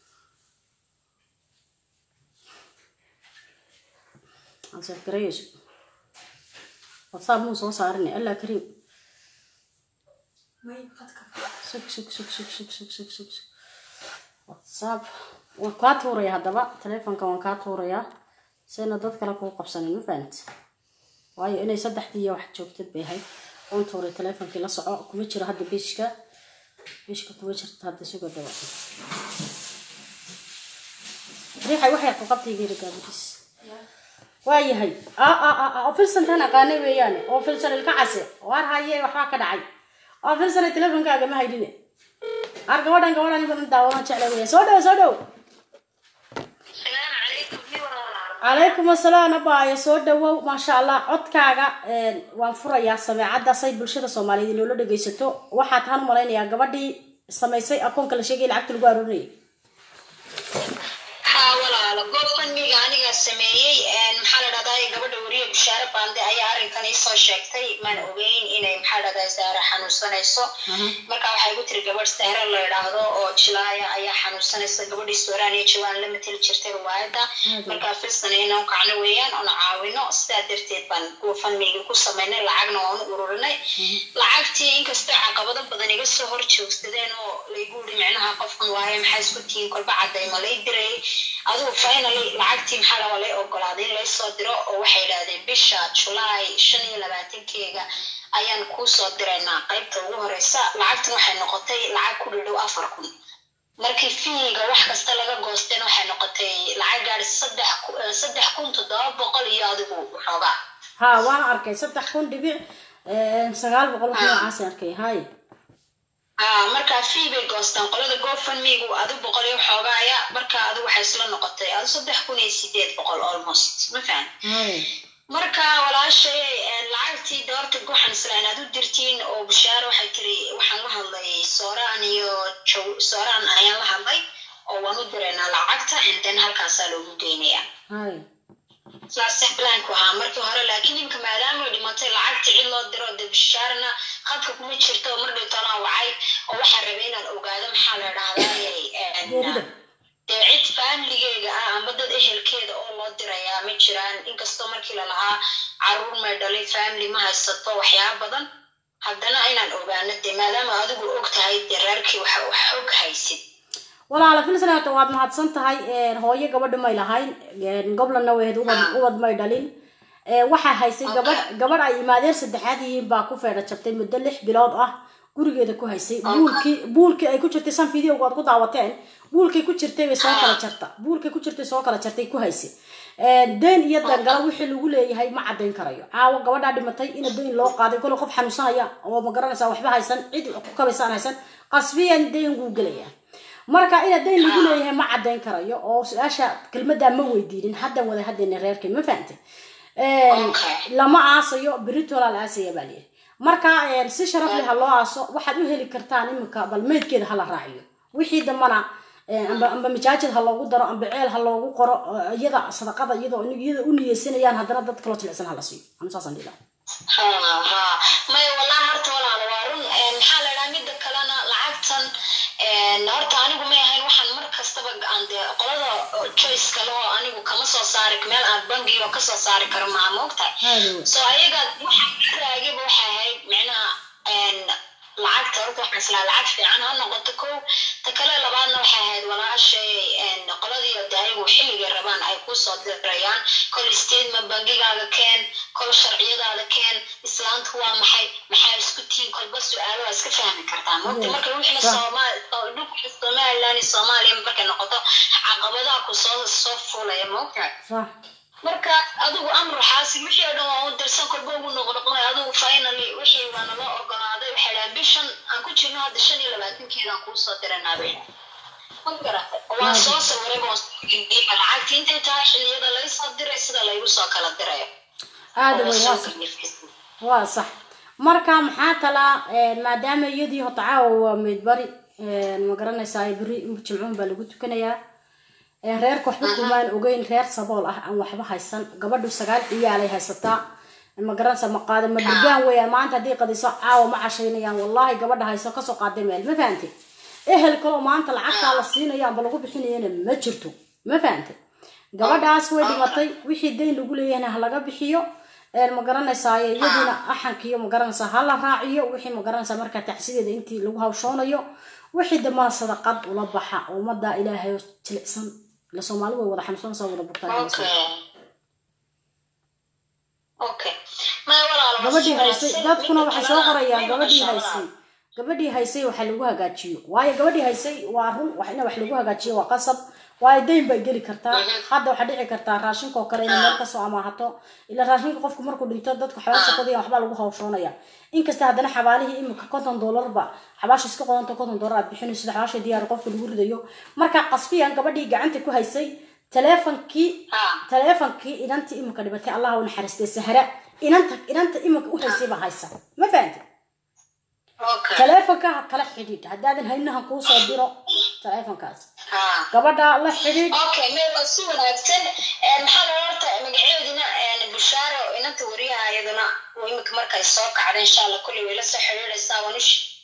aan seef garayayso whatsapp muu soo saarinay allah kariim sug sug sug sug sug sug sug sug sug whatsapp waan kaa tuuraya haddaba telefonka waan kaa tuurayaa sayna dad kale kuu qabsanin ma fahamti waayo inay saddexdii iyo wax joogtad bay ahayd waan tuuray telefonkii la soco kuma jiro hadda bishka bishka kuma jirto hadda suga daba riixay waxay ku qabtaygeeri gaabadiis waayahay oo filsantan aqaanay weeyaane oo filsan ilka case waar haye waxbaa ka dhacay oo filsana telefonkaaga ma haydine ar gabadhan gabadhan badan daawadan jecla weya soo dhow soo dhow calaykum asalaam abaayo soo dhawow maasha allah codkaaga waan furayaa sameecadda say bulshada soomaaliyeed inoola dhegaysato waxaa taan u malaynayaa gabadhii samaysay akoonka la sheegay lacagta lagu aruurinayay haa walaalo gofundmiga anigaa sameeyey maxaa la dhahdaa gabadha weriye bushaare baande ayaa arrinkan iisoo sheegtay maan ogeyn inay maxaa la dhahdaa saare xanuunsanayso marka waxay igu tiri gabadh saare la idhaahdo oo jilaaya ayaa xanuunsanaysa gabadhii sooraan iyo jawaan la mateli jirtay riwaayadda marka filsan inaan u kacno weeyaan oona caawino sidaa darteed baan gofundmigi ku samaynay lacagna waan u ururinay lacagtii inkastoo caqabado badan iga soo hor joogsadeen oo laygu uri micnaha qofkan waaye maxaa isku tihiin kolba cadayma lay diray adigu finally lacagtii maxaa laga lay ogolaaday in laysoo diro oo waxay idhahdeen bisha julaay shan iyo labaatankeega ayaan kuu soo diraynaa qaybta ugu horeysa lacagtan waxay noqotay lacag ku dhidhow afar kun markii fiiga wax kasta laga goosteen waxay noqotay lacag gaadhi saddex saddex kun toddoba boqol iyo adigu xoogaa ha waana arkay saddex kun dhibic sagaal boqol wax noocaas arkay hay haa markaa fii bay goostaan qolada gofundmigu adu boqol iyo xoogaaya marka adu waxay isla noqotay adu saddex kun iyo sideed boqol almost ma fahan hay marka walaashay lacagtii doorta waxaan isla inaad u dirtiin oo bushaare waxay tiri waxaan la hadlay sooraan iyo jow sooraan ayaan la hadlay oo waan u diraynaa lacagta and then halkaasaa loogu geynayaa hay saasay blanku ahaa markii hore laakiin imka maadaama ay dhimatay lacagta cid loo diro de bishaarna khadka kuma jirto mar dhowtanaa wacay oo waxaa rabay inaan ogaado maxaa la geerida dhahdaa dee cid faamligeyga ah amba dad ehelkeeda oo loo dirayaa ma jiraan inkastoo markii lalahaa caruur may dhalay family ma haysato waxyaaba badan haddana inaan ogaano dee maadaama adigu og tahay dee reerkii wax wax xog haysid walaala filsanato waad mahadsan tahay hooyo gabadha may lahayn goblanna wehed ubad ubad may dhalin waxaa haysay gabadh gabadh ay imaadeen saddexaad yihiin baa ku feedha jabtay muddo lix bilood ah gurigeeda ku haysay buulkii buulkii ay ku jirtay san videoga aad ku daawateen buulkay ku jirtay bay soo kala jarta buulkay ku jirtay soo kala jartay ku haysay deen iyo dangala wixii lagu leeyahay ma caddayn karayo caawa gabadhaa dhimatay ina deyn loo qaaday kole qof xanuunsanaya oo ma garanaysaa waxba haysan cid ku kabaysaan haysan qasbiyan deyn wuu gelaya marka ina deyn lagu leeyahay ma caddayn karayo oo su-aasha kelmaddaa ma weydiinin haddan wada haddayna reerkay ma fahantay lama aasayo beritola la aasaya baa liyihi marka si sharaf leh ha loo aaso waxaad u heli kartaan iminka bal meydkeeda hala raaciyo wixii dambana amba amba majaajid ha loogu daro amba ceel ha loogu qoro iyada sadaqada iyadoo iyada u niyeysanayaan haddana dad kaloo jilicsan hala siiyo anu saasaan dhihi lahaa ha ha maya wallahi horta walaala waa run maxaa la dhahaa midda kalena lacagtan horta anigu may ahayn waxaan mar kastaba aan dee qolada choice kale oo anigu kama soo saari meel aan bangiga kasoo saari karo maha moogtahay so ayaga waxaan ka raagayba waxay ahayd micnaha lacagta horta waxaan islaa lacag fiican ha noqoto kow ta kale labaadna waxay ahayd walaashay qoladii de ayagu xilligay rabaan ay kusoo dirayaan kol statement bangigaaga keen kol sharciyadaada keen islaantu waa maxay maxaa isku tihiin kolba su-aalo waa iska fahmi kartaa mogta marka wixina dhulka somaliland iyo soomaaliya markay noqoto caqabadaha kusoo soo fulaya mogta marka adigu amru xaasi wixii oo dhan waa u dirsan kolba ugu noqnoqonay adigu finally wixii waa nala ogolaaday waxay dhahaan bishan aan ku jirno hadda shan iyo labaatankeedaan kuu soo diranaabay waa soo sawiray lacagti intay tahay xilliyada laga soo diray sida laygu soo kala dirayo aada wey waa sax waa sax marka maxaa kalaa maadaama iyadii hota caawa waa meydbari ma garanaysaa beri jimcuun baa lagu tukanayaa reerka waxba kumaan ogeyn reer sabool ah aan waxba haysan gabadhu sagaal ciyaalay haysataa ma garanaysa ma qaada ma durgaan weeyaan maanta haddii qadiso caawa ma cashaynayaan wallahi gabadha hayso kasoo qaaday meel ma fahantay ehel kaloo maanta lacagtaa la siinayo amba lagu bixinayana ma jirto ma fahantay gabadhaas way dhimatay wixii dayn lagu leeyahayna ha laga bixiyo ma garanaysaa iyadiina axankiiyo ma garanaysaa ha la raaciyo wixii ma garanaysaa markaa tacsideeda intii lagu hawshoonayo wixii dambana sadaqad ula baxa ummadda ilaahay jilicsan la soomaali way wada xanuunsanaysaa wada bugtaan gabadhii haysay dadkuna waxay soo qorayaan gabadhii haysay gabadhii haysay waxa lagu hagaajiyo waayo gabadhii haysay waa run in wax lagu hagaajiyo waa qasab waayo dayn bay geli kartaa hadda waxaa dhici kartaa raashinka oo kale inay meel kasoo amaahato ila raashinka qofku markuu dhinto dadku xabaasha qodaya waxbaa lagu hawshoonaya inkasta haddana xabaalihii imika konton doolarba xabaasha iska qodanta konton doolar aad bixinayso sida xabaasha diyaar qofka lagu ridayo marka qasbiyan gabadhii gacanta ku haysay taleefonkii taleefonkii inantii imika dhibatay allah u naxariistay sahra inanta inanta imika u haysay baa haysa ma fahantay okay taleefonka ha kala xidhiidh haddaadan haynahan kuu soo diro taleefonkaas ha gabadha la xidhiidh okay meel waa si wanaagsan Een, maxaa la horta magaceedina een, bushaaro inanta wariyaha iyaduna oo imika markay soo kacda insha allah kulli way la soo xiriiraysaa waan u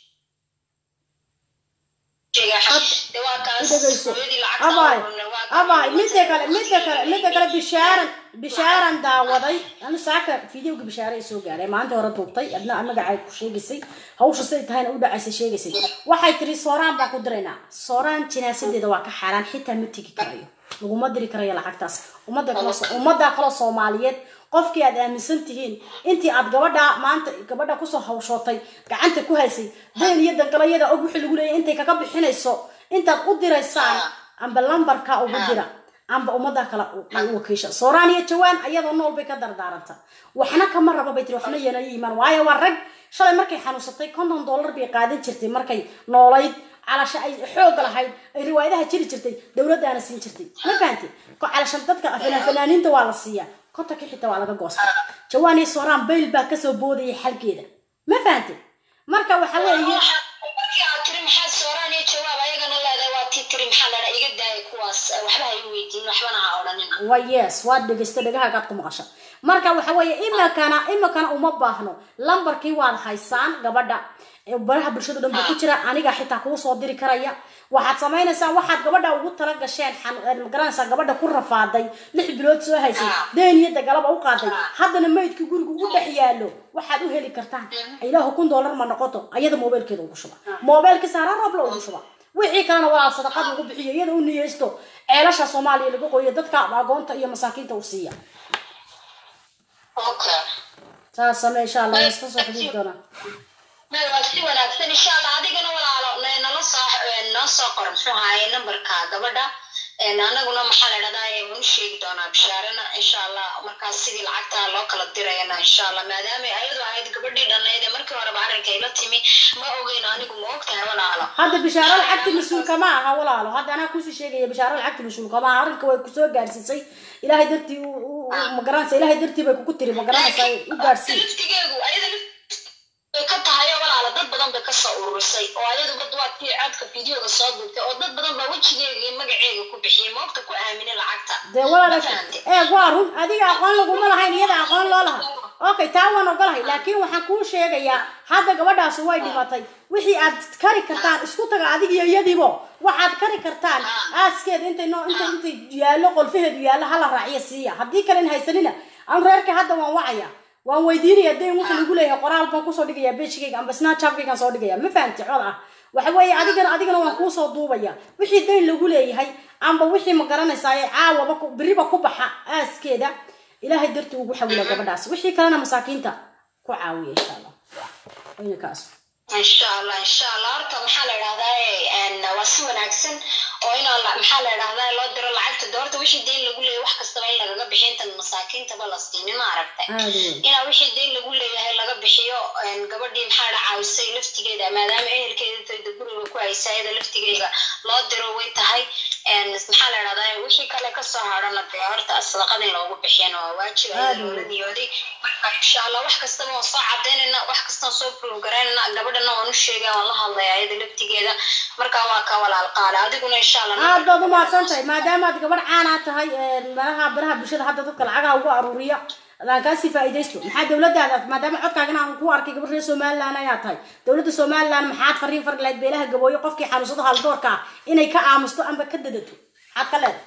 sheegaa de waa kaas dhegeyso hooyadii lacagta abay ururna waa ka- abay midda kale midda kale midda kale bishaaran bishaaran daawaday anu saaka fideoga bishaare ay soo gaaray maalinta hore duubtay adna magacay ku sheegaysay hawsha siday tahayna u dhacaysay sheegaysay waxay tiri sooraan baan ku diraynaa sooraan jinaasadeeda waa ka xaaraan xitaa ma tegi karayo laguma diri karayo lacagtaas ummadda kale ummadda kale soomaaliyeed qofkii aad aaminsan tihiin intii aad gabadha maanta gabadha kusoo hawshootay gacanta ku haysay dayn iyo dangalayada og wixii lagu leeyahay intay kaga bixinayso intaad u diraysaan amba lambarka ugu dira amba ummadda kale u u wakiisha sooraan iyo jawaan ayadoo nool bay ka dardaaranta waxna kama rabo bay tiri waxna yana iimaan waayo waa rag shalay markay xanuunsatay konton dollar bay qaadan jirtay markay noolayd calasha ay xooga lahayd ay riwaayadaha jiri jirtay dowladdaana siin jirtay ma fahanti ko calashan dadka fanaa- fanaaniinta waa la siiyaa kontonka xitaa waa laga goosta jawaan iyo sooraan bayl baa kasoo boodayay xalkeeda ma fahanti marka waxa weeye markii aad tiri maxaa sooraan iyo jawaab ayagana leedahay waa tii tiri maxaa ladhaa iga daaya kuwaas waxba ha i weydiin waxbana ha odhanina wa yes waad dhegeysta dhegahagaad ku maqasha marka waxa weeye imikana imikana uma baahno lambarkii waad haysaan gabadha ee baraha bulshada dhan buu ku jira aniga xitaa kuu soo diri karaya waxaad samaynaysaa waxaad gabadha ugu tala gasheen xan- ee magaranaysaa gabadha ku rafaaday lix bilood soo haysay deen iyo dagalaba u qaaday haddana maydkii guriga u dhex yaallo waxaad u heli kartaan ilaahu kun dollar ma noqoto ayada moobeelkeeda ugu shuba moobeelka saara roobla ugu shuba wixii kalena walaal sadaqad lagu bixiyo iyada u niyeysto ceelasha soomaaliya laga qoyo dadka agoonta iyo masaakiinta u siiya okay saas same insha allah iska soo xidhiid doonaa meel waa si wanaagsan insha allah adigana walaalo ne- nala soo noo soo qor muxuu ahaye nambarka gabadha Een, anaguna maxaa la dhahdaa waan u sheegi doonaa bishaarana insha allah markaas sidii lacagta loo kala dirayana insha allah maadaama ay ayadu ahayd gabadhii dhannayd ee markii horeba arrinka ila timi ma ogeyn anigu ma ogtahay walaalo hadda bishaaro lacagti mas-uulka ma aha walaalo hadda anaa kusii sheegaya bishaaro lacagti mas-uulka ma aha arrinka way kusoo gaadhsiisay ilaahay dartii u- u- u- ma garanaysa ilaahay dartii bay kugu tiri ma garanaysa u gaadhsii laftigeegu ayada laf- way ka tahay oo walaala dad badan bay kasoo ururisay oo ayadu bad waa tii codka fideoga soo duubtay oo dad badan baa wejigeega iyo magaceega ku bixiyay moogta ku aaminay lacagta dee walaal Ma fahantay? ee waa run adiga aqoon laguma lahayn iyada aqoon loo laha okay taa waan ogolahay laakiin waxaan kuu sheegayaa hadda gabadhaasi way dhimatay wixii aad kari kartaan isku taga adiga iyo iyadiibo waxaad kari kartaan aaskeeda intay noo intay intay yaallo qolfaheedu yaallo hala raaciyo siiya haddii kalen haysanina anu reerka hadda waan wacaya waan weydiinaya dayn wuxuu lagu leeyahay qoraal baan kusoo dhigaya bejigayga amba snapchatgaygaan soo dhigaya ma fahamti cod ah waxa weeye adigana adigana waan kuusoo duubaya wixii dayn lagu leeyahay amba wixii ma garanaysaa caawaba ku- beriba ku baxa aaskeeda ilaahay dartii ugu xawila gabadhaas wixii kalena masaakiinta ku caawiya insha allah wayna kaas insha allah insha allah horta maxaa la idhahdaa waa si wanaagsan oo inaa la- maxaa la idhahdaa loo diro lacagta de horta wixii deyn lagu leeyahay wax kastaba in lagaga bixiyo intan masaakiintaba la siinin ma aragtay aada weyn inaa wixii deyn lagu leeyahay laga bixiyo een, gabadhii maxaa la caawisay laftigeeda maadaama ehelkeeda tayda guriga ku haysa iyada laftigeeda loo diro way tahay een, maxaa la idhahdaa wixii kale kasoo hadhana dee horta sadaqada in loogu bixiyana waa waajib Aad ayada weyn. loola niyooday marka insha allah wax kastaba waan soo cadaynayna wax kastaan soo prove garaynayna gabadhana waan u sheegaya waan la hadlaya iyada laftigeeda marka waa ka walaal qaale adiguna insha allah aad baad umahadsan tahay maadaama aad gabadh caanaa tahay meelaha baraha bulshada hadda dadka lacagaha ugu aruuriya adaan kaasii faa'iidaysto maxaa dowladdaada maadaama codkaagana aan ku arkay gabadh reer somaliland ayaa tahay dowladda somaliland maxaad fariin fari lahayd beelaha gabooyo qofkii xanuunsada haldoorka ah inay ka aamusto amba ka dadato maxaad ka leedahay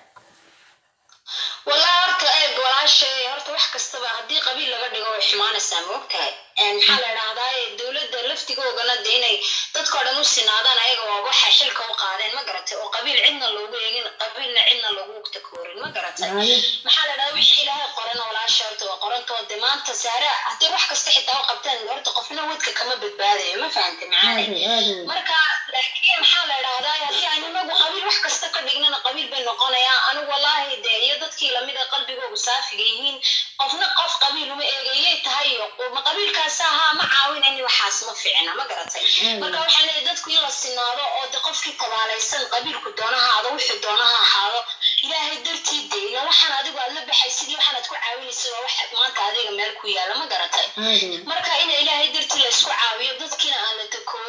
wallahi horta eeg walaashay horta wax kastaba haddii qabiil laga dhigo way xumaanaysaa ma ogtahay Een, maxaa la idhahdaa dowladda laftigoogana de inay dadkao dhan u sinaadaan ayaga waa waxay xilka u qaadeen ma garatay oo qabiil cidna loogu eegin qabiilna cidna loogu takoorin ma garatay Waayo. maxaa la idhahdaa wixii ilaahay qorana walaasha horta waa qorantoo de maanta saare haddii wax kasta xitaa u qabteen horta qofna wadka kama badbaadayo ma fahantay macaanay Aad weyn, aad weyn. marka laakiin maxaa la idhahdaa haddii aan inagu qabiil wax kasta ka dhignana qabiil bay noqonayaa anigu wallaahi de iyo dadkii lamid a qalbigoogu saafiga yihiin qofna qof qabiil uma eegayay tahay iyo ma qabiilkaas ahaa ma caawinayni waxaas ma ficina ma garatay marka waxaan leeyahay dadku in la sinaado oo de qofkii tabaalaysan qabiilku doona ha ahaado wuxuu doona ha ahaado ilaahay dartii de ila waxaan adigu aad la baxay sidii waxaan aad ku caawinaysa waa wax maanta adiga meel ku yaala ma garatay Aad weyn. marka in ilaahay dartii la isku caawiyo dadkiina aan la takoorin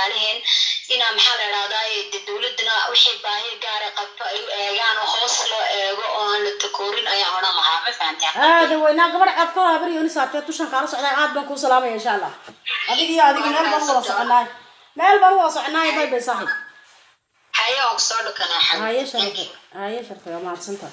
walaalaheen inaa maxaa la idhahdaa de dowladana wixii baahi gaara qabto ay u eegaan oo hoos loo eego oo aan la takoorin ayaan odhan lahaa ma fahantaa aada weynaa gabadh cad ka habar yooni saatee tushan kaala socdaa aad baan kuu salaamaya insha allah adig iyo adiga meel baan u wada soconaay meel baan u wada soconaay bay bay saaxib haye waan kusoo dhukanaa haye sharfe haye sharfe waa mahadsantahay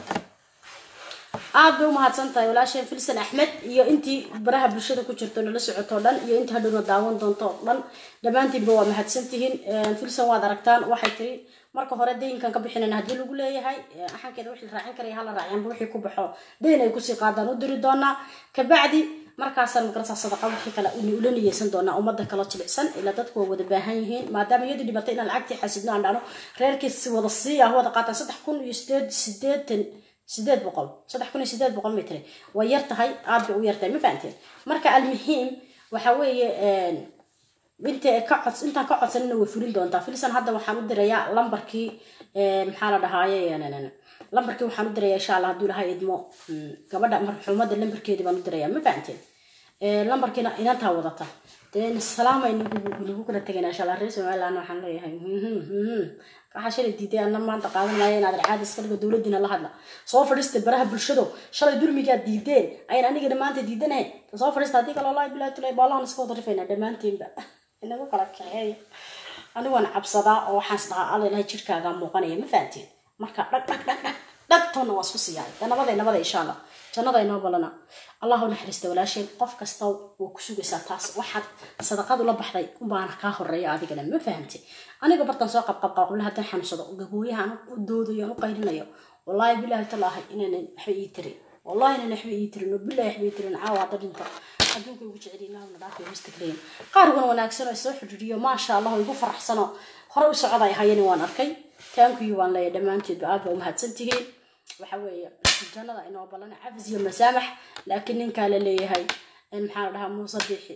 aad bay u mahadsantahay walaasheen filsan axmed iyo intii baraha bulshada ku jirto nala socoto o dhan iyo intii hadhowna daawan doonto o dhan dhammaantiinba waa mahadsantihiin filsan waad aragtaan waxay tiri marka hore daynkan ka bixinayna haddii lagu leeyahay axankeeda wixii raacin karaya hala raaciyanba wixii ku baxo dayn ay kusii qaadaan u diri doonaa kabacdi markaasaan magarasa sadaqa wixii kale ula niyeysan doonaa ummadda kaloo jilicsan ilaa dadku waa wada baahan yihiin maadaama iyadii dhibatay inaan lacagtii xasidno aan dhano reerkiisi wada sii ah wada qaataan saddex kun iyo sideed sideetan sideed boqol saddex kun iyo sideed boqol may tiri way yar tahay aad bay u yar tahay ma fahanteen marka almuhiim waxa weeye inta ka cods intaan ka codsanina way fulin doontaa filsan hadda waxaan u dirayaa lambarkii maxaa la dhahaaye lambarkii waxaan u dirayaa insha allah hadduu ilahay idmo gabadha marxuumada lambarkeedii baan u dirayaa ma fahanteen lambarkiina inantaa wadata dee salaamay nagu kala tegayna insha allah reer somaliland waxaan leeyahay waxaa shalay diiday ana maanta qaadan maayo inaad caadi iska dhigo dowladiina la hadla soo fadhiista baraha bulshado shalay durmigaad diideen ayan anigana maanta diidanahay soo fadhiista haddii kale wallahi bilahi tulay baalahan iska wada rifaynaa dhammaantiinba inagu kala kaxeeya anigoon cabsadaa oo waxaan isdhahaa alla ilahay jirkaagaa muuqanaya ma fahanteen marka dhag dhag dhag dhag dhagtoona waa isku siiyay nabada nabada insha allah jannada inoo balana allahu naxariista walaasheen qof kasta waa ku sugaysaa taas waxaad sadaqadu la baxday unbaana kaa horeeya adigana ma fahamte aniga bartan soo qabqabqabla haddaan xanuunsado gabooyahan u doodayo aan u qaylinayo wallaahi bilaahi talaahay inaanan waxba ii tirin wallahi inaanan waxba ii tirin oo bilahi waxba ii tirin caawa hadda dhinta adduunka ugu jecel ilaahu nadaafi mustaqliin qaariguna wanaagsan oo soo xidhiiriyo maasha allah oo igu faraxsano hore u socda ay hayani waan arkay taankuyu waan leeyahay dhammaanteedba aad baa umahadsan tihiin waxa weeye jannada inoo ballan cafis iyo masaamax laakiin ninkaa la leeyahay maxaa la dhahaa muuse biixi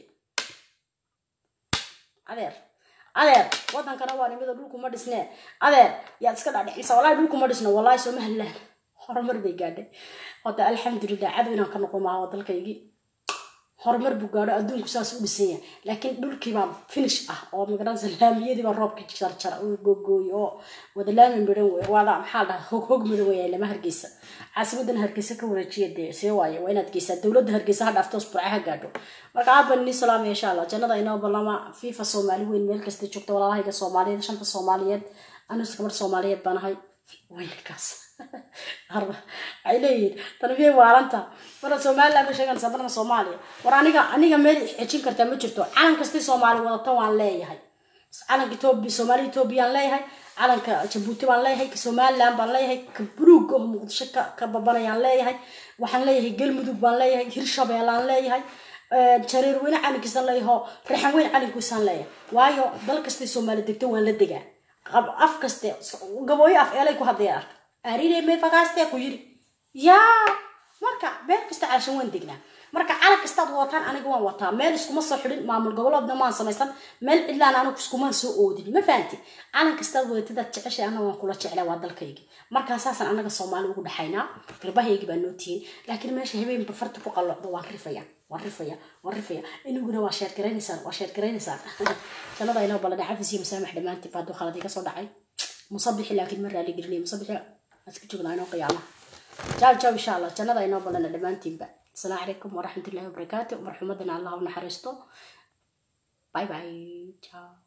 adeer adeer wadankana waa nimida dhulku ma dhisnee adeer yaad iska dhaadhicisa wallahi dhulku ma dhisno wallahi sooma hadlaan horumar bay gaadhay hota alxamdulilah cadow inaan ka noqon maaha dalkaygii horumar buu gaadho adduunku saas u dhisan yahay laakiin dhulkiibaa finish ah oo magaranaysa laamiyadiibaa roobkii jarjara oo googooy oo wada laami midhan wey waada maxaa la dhahaa hog hog madow weyaa lama hargeysa caasimadan hargeysa ka wareejiya dee see waaye waa inaad geysaa dowladda hargeysa ha dhaafto usburca ha gaadho marka aad baan inii salaamaya insha allah jannada inoo ballama fifa soomaali weyn meel kasta joogta walaalahayga soomaaliyeed shanta soomaaliyeed anus gabar soomaaliyeed baan ahay weynkaas waxay leeyihiin tanbiyay waalanta marna somaliland ma sheeganaysaa marna soomaaliya war aniga aniga meel xejin kartaa ma jirto calan kastay soomaali wadata waan leeyahay calanka etoobiya soomaaliya etoobiyaan leeyahay calanka jabuuti baan leeyahay ka somaliland baan leeyahay ka buluuga oo muqdisho ka ka babanayaan leeyahay waxaan leeyahay galmudug baan leeyahay hirshabeelaan leeyahay jareer weyne calinkiisaan leeyahay oo reexan weyn calinkiisaan leeyahay waayo dal kastay soomaali degto waan la degaa af kaste gabooyo af eelay ku hadlaya arka arile me fagaastee ku yiri yaa marka meel kasta calashan waan degnaa marka calan kastaad wataan aniga waan wataa meel iskuma soo xidhin maamul goboleedna maan samaysan meel cidlaan anigu iskumaan soo oodin ma fahanti calan kastaad wadatadaad jeceshay ana waan kula jeclaa waa dalkaygi markaa saasaan anaga soomaali ugu dhaxaynaa garbahaygi baa noo tihiin laakiin meesha habeenba farta ku qallocdo waan rifaya waan rifaya waan rifaya inuguna waa sheergaraynaysaan waa sheergaraynaysaan jannada inoo balana cafis iyo masaamax dhammaantiin baa hadduu khalad iga soo dhacay musabixi laakiin ma raali gelinaya musabixi اسكت شغل عينو قيامة جاو جاو إن شاء الله جنة إنه بلنا دمان تيبا السلام عليكم ورحمة الله وبركاته ورحمة الله ونحرسته باي باي جاو